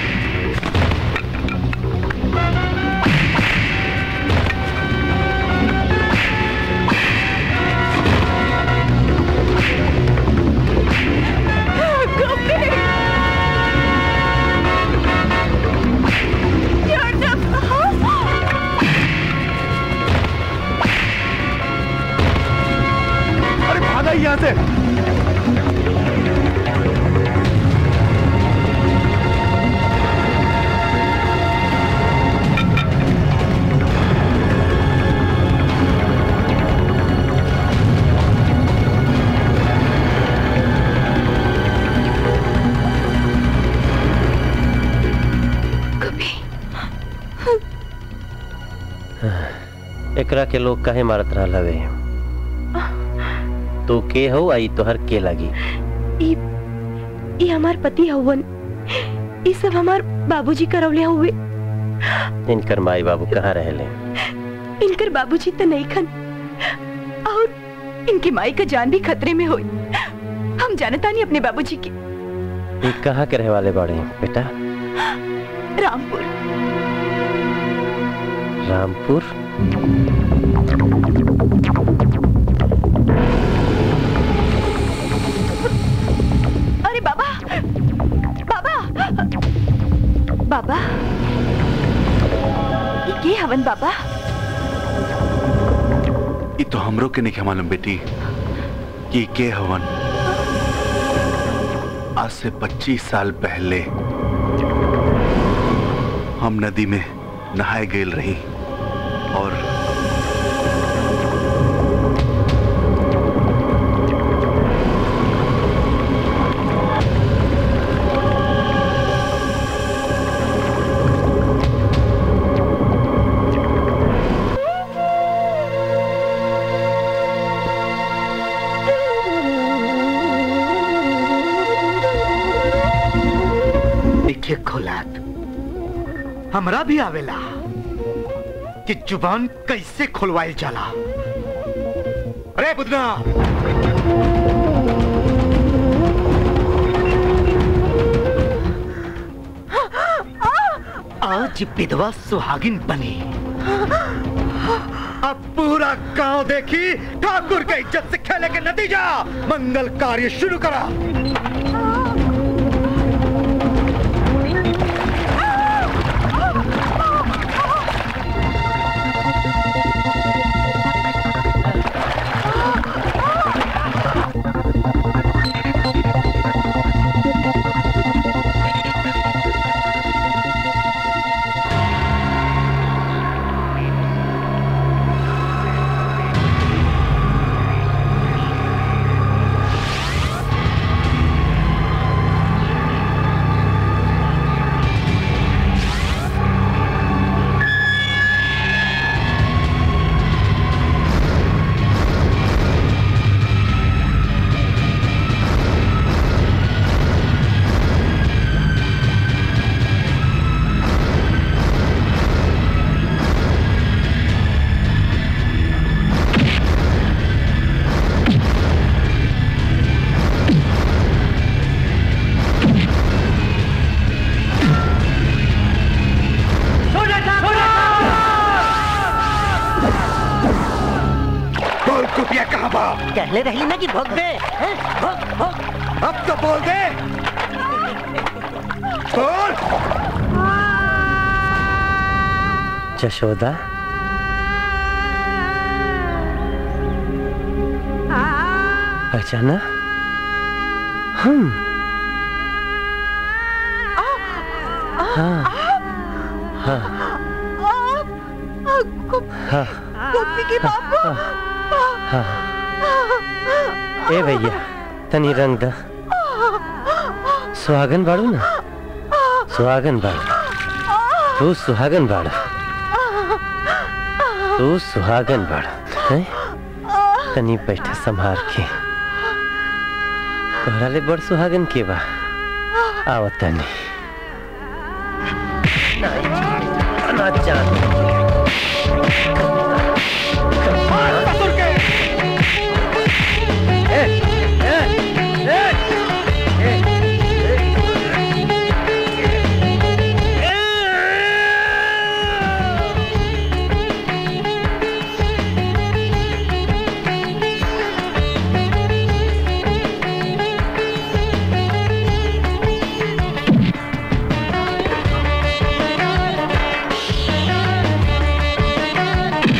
Go, एकरा के लोग काहे मारत रहल हवे तू के हो आई तोहर के लगी ई ई हमार पति हवन ई सब हमार बाबूजी करवले हुए इनकर माई बाबू कहाँ रहले इनकर बाबूजी तो नहीं खन और इनकी माई का जान भी खतरे में हुई हम जानता नहीं अपने बाबूजी की ये कहाँ के रहे वाले बड़े बेटा रामपुर रामपुर अरे बाबा बाबा बाबा ये के हवन बाबा ये तो हमरो के नहीं मालूम बेटी कि के हवन आज से 25 साल पहले हम नदी में नहाए गेल रही और देखिए खोलात हमरा भी आवेला कि जुबान कैसे खुलवाइल जाला अरे बुदना आज विधवा सुहागिन बनी अब पूरा गांव देखी ठाकुर के इज्जत से खेले के नतीजा मंगल कार्य शुरू करा बोल कुपिया कहाँ बा कहले रही ना कि भोग दे हैं? भोग भोग अब तो बोल दे बोल जशोदा पहचाना हम हाँ हाँ हाँ गोपी के बाबू हाँ ए भैया तनी रंग दा सुहागन बाड़ू ना सुहागन बाड़ू तू सुहागन बाड़ा तू सुहागन बाड़ा हैं तनी बैठा संभाल के तोहरा ले बड़ सुहागन के बा आवत तनी ना जान Thank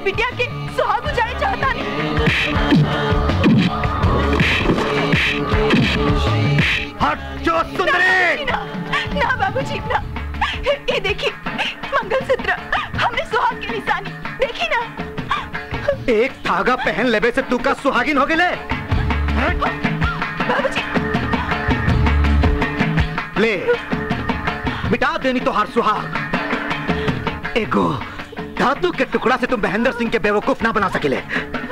बिटिया के सुहाग उजाड़े चाहता हट जो सुंदरी ना ना बाबूजी ना ये देखिए मंगलसूत्र हमने सुहाग की निशानी देखी ना एक धागा पहन लेबे से तू का सुहागिन हो गेले ले मिटा देनी तो हर सुहाग एगो धातु के टुकड़ा से तुम महेंद्र सिंह के बेवकूफ ना बना सकेले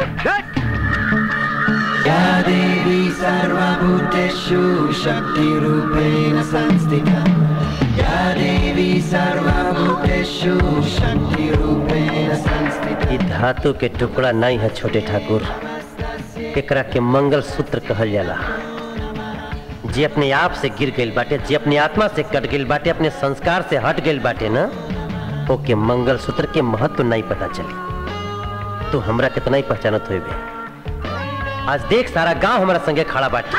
या देवी सर्वभूतेषु शक्तिरूपेण संस्थिता या देवी सर्वभूतेषु शक्तिरूपेण संस्थिता ई धातु के टुकड़ा नहीं है छोटे ठाकुर एकरा के मंगल सूत्र कहल जाला जे अपने आप से गिर गइल बाटे जे अपने आत्मा से कट गइल बाटे अपने संस्कार से हट गइल बाटे ना ओके मंगल सूत्र के महत्व नहीं पता चली तू हमरा कितना ही पहचानत हुए बे आज देख सारा गांव हमारा संगे खड़ा बाटे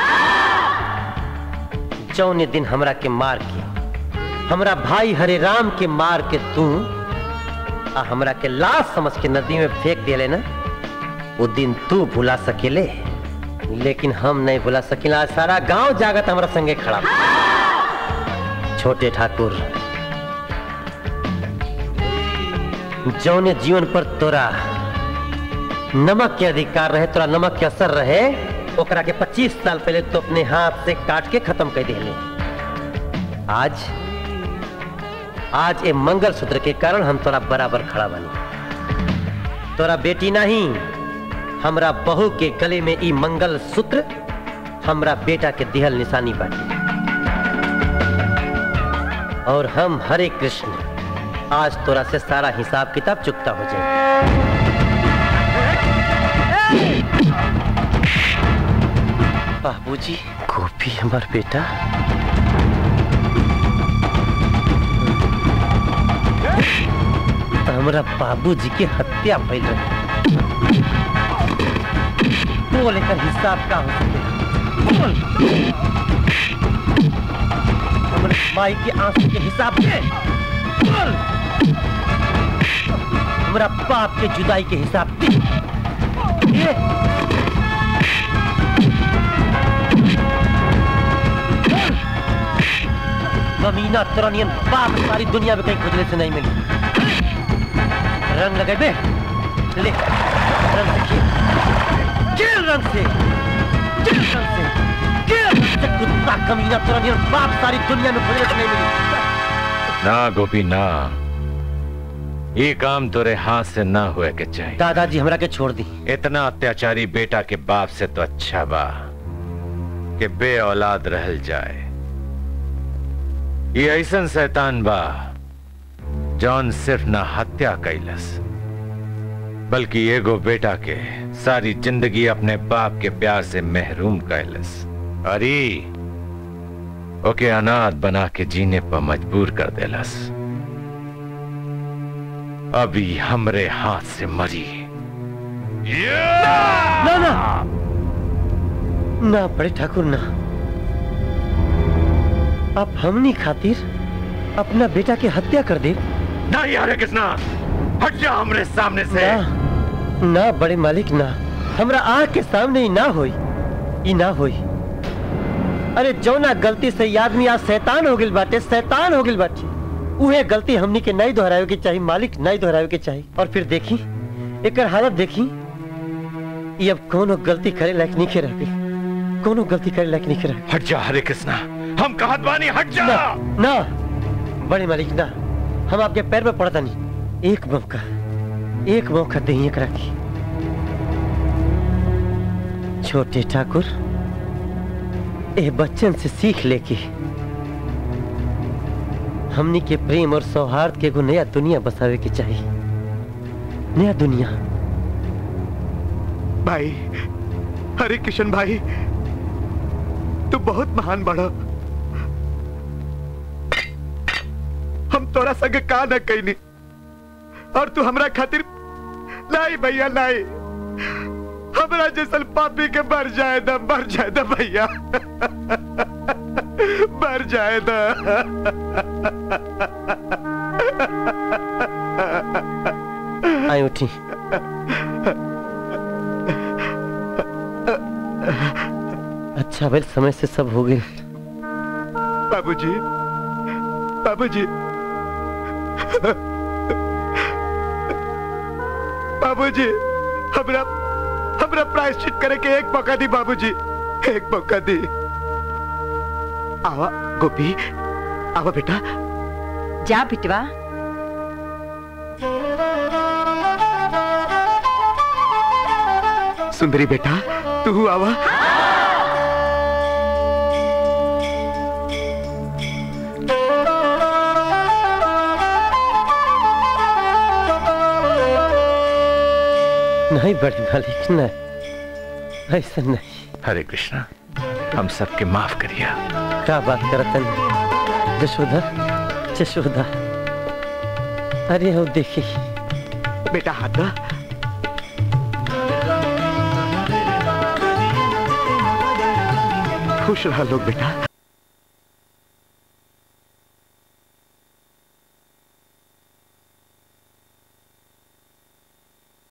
जौने दिन हमरा के मार के हमरा भाई हरे राम के मार के तू आ हमरा के लाश समझ के नदी में फेंक दिले ना वो दिन तू भुला सकेले लेकिन हम नहीं भुला सकिला आज सारा गांव जागत हमारा संगे खड़ा बा। छोटे ठाकुर जौने जीवन पर तोरा नमक के अधिकार रहे तोरा नमक के असर रहे ओकरा के 25 साल पहले तो अपने हाथ से काट के खत्म कर दिले आज आज ये मंगल सूत्र के कारण हम तोरा बराबर खड़ा बनी तोरा बेटी नहीं हमरा बहू के गले में ई मंगल सूत्र हमरा बेटा के दिहल निशानी बाटी और हम हरे कृष्ण आज तोरा से सारा हिसाब किताब चुकता हो जाए बाबूजी गोपी हमार बेटा हमरा बाबूजी के हत्या भइल रहे बोल एकर हिसाब का हो सकेला बोल हमरे माई के आंसू के हिसाब के बोल हमरा बाप के जुदाई के हिसाब के ये कमीना तुरनियन बाप सारी दुनिया में कहीं खुजले से नहीं मिली रंग लगे बे ले रंग से खेल खेल रंग से खेल रंग से खेल रंग से कुत्ता कमीना तुरनियन बाप सारी दुनिया में खुजले से नहीं मिली ना गोपी ना ये काम तोरे हाथ से ना हुए के चाहिए दादाजी हमरा के छोड़ दी इतना अत्याचारी बेटा के बाप से तो अच्छा बा कि बे औलाद रहल जाए ये ऐसन शैतान बा जौन सिर्फ ना हत्या कैलस बल्कि एगो बेटा के सारी जिंदगी अपने बाप के प्यार से महरूम कैलस अरे ओके अनाथ बना के जीने पर मजबूर कर देलस अभी हमरे हाथ से मरी ना ना ना बड़े ठाकुर ना आप हमनी खातिर अपना बेटा की हत्या कर दे नहीं हरे कृष्णा हट जा हमरे सामने से ना, ना बड़े मालिक ना हमरा आँख के सामने ही ना होई ई ना होई अरे जौना गलती से ई आदमी आज शैतान हो गिल बाटे शैतान हो गिल बाटे उहे गलती हमनी के नहीं दोहरावे के चाहिए मालिक नहीं दोहरावे के चाहिए और फिर देखी एकर हालत देखी ये अब कोनो गलती करे लायक नहीं के रह गई कोनो गलती करे लायक नहीं के रह हट जा हरे कृष्णा हम कहत बानी हट जा ना, ना बड़े मालिक ना हम आपके पैर में पड़ता नहीं एक मौका एक मौका दही एकरा की छोटे ठाकुर ए बच्चन से सीख लेके हमनी के प्रेम और सौहार्द के एगो नया दुनिया बसावे के चाहिए नया दुनिया भाई हरे किशन भाई तू बहुत महान बड़ा हम तोरा संग का न कैनी और तू हमरा खातिर नहीं भैया नहीं हमरा जैसन पापी के मर जाए दा मर जाए दा भैया मर जाए दा आई उठी चावल समय से सब हो गए बाबूजी बाबूजी बाबूजी हमरा हमरा प्रायश्चित करे के एक मौका दी बाबूजी एक मौका दी आवा गोपी आवा बेटा जा बिटवा सुंदरी बेटा तू आवा नहीं बड़ी मालिक नहीं ऐसा नहीं हरे कृष्णा हम सबके माफ करिया क्या बात करतन जशोदा जशोदा अरे हो देखी बेटा हाथ दा खुश रहा लोग बेटा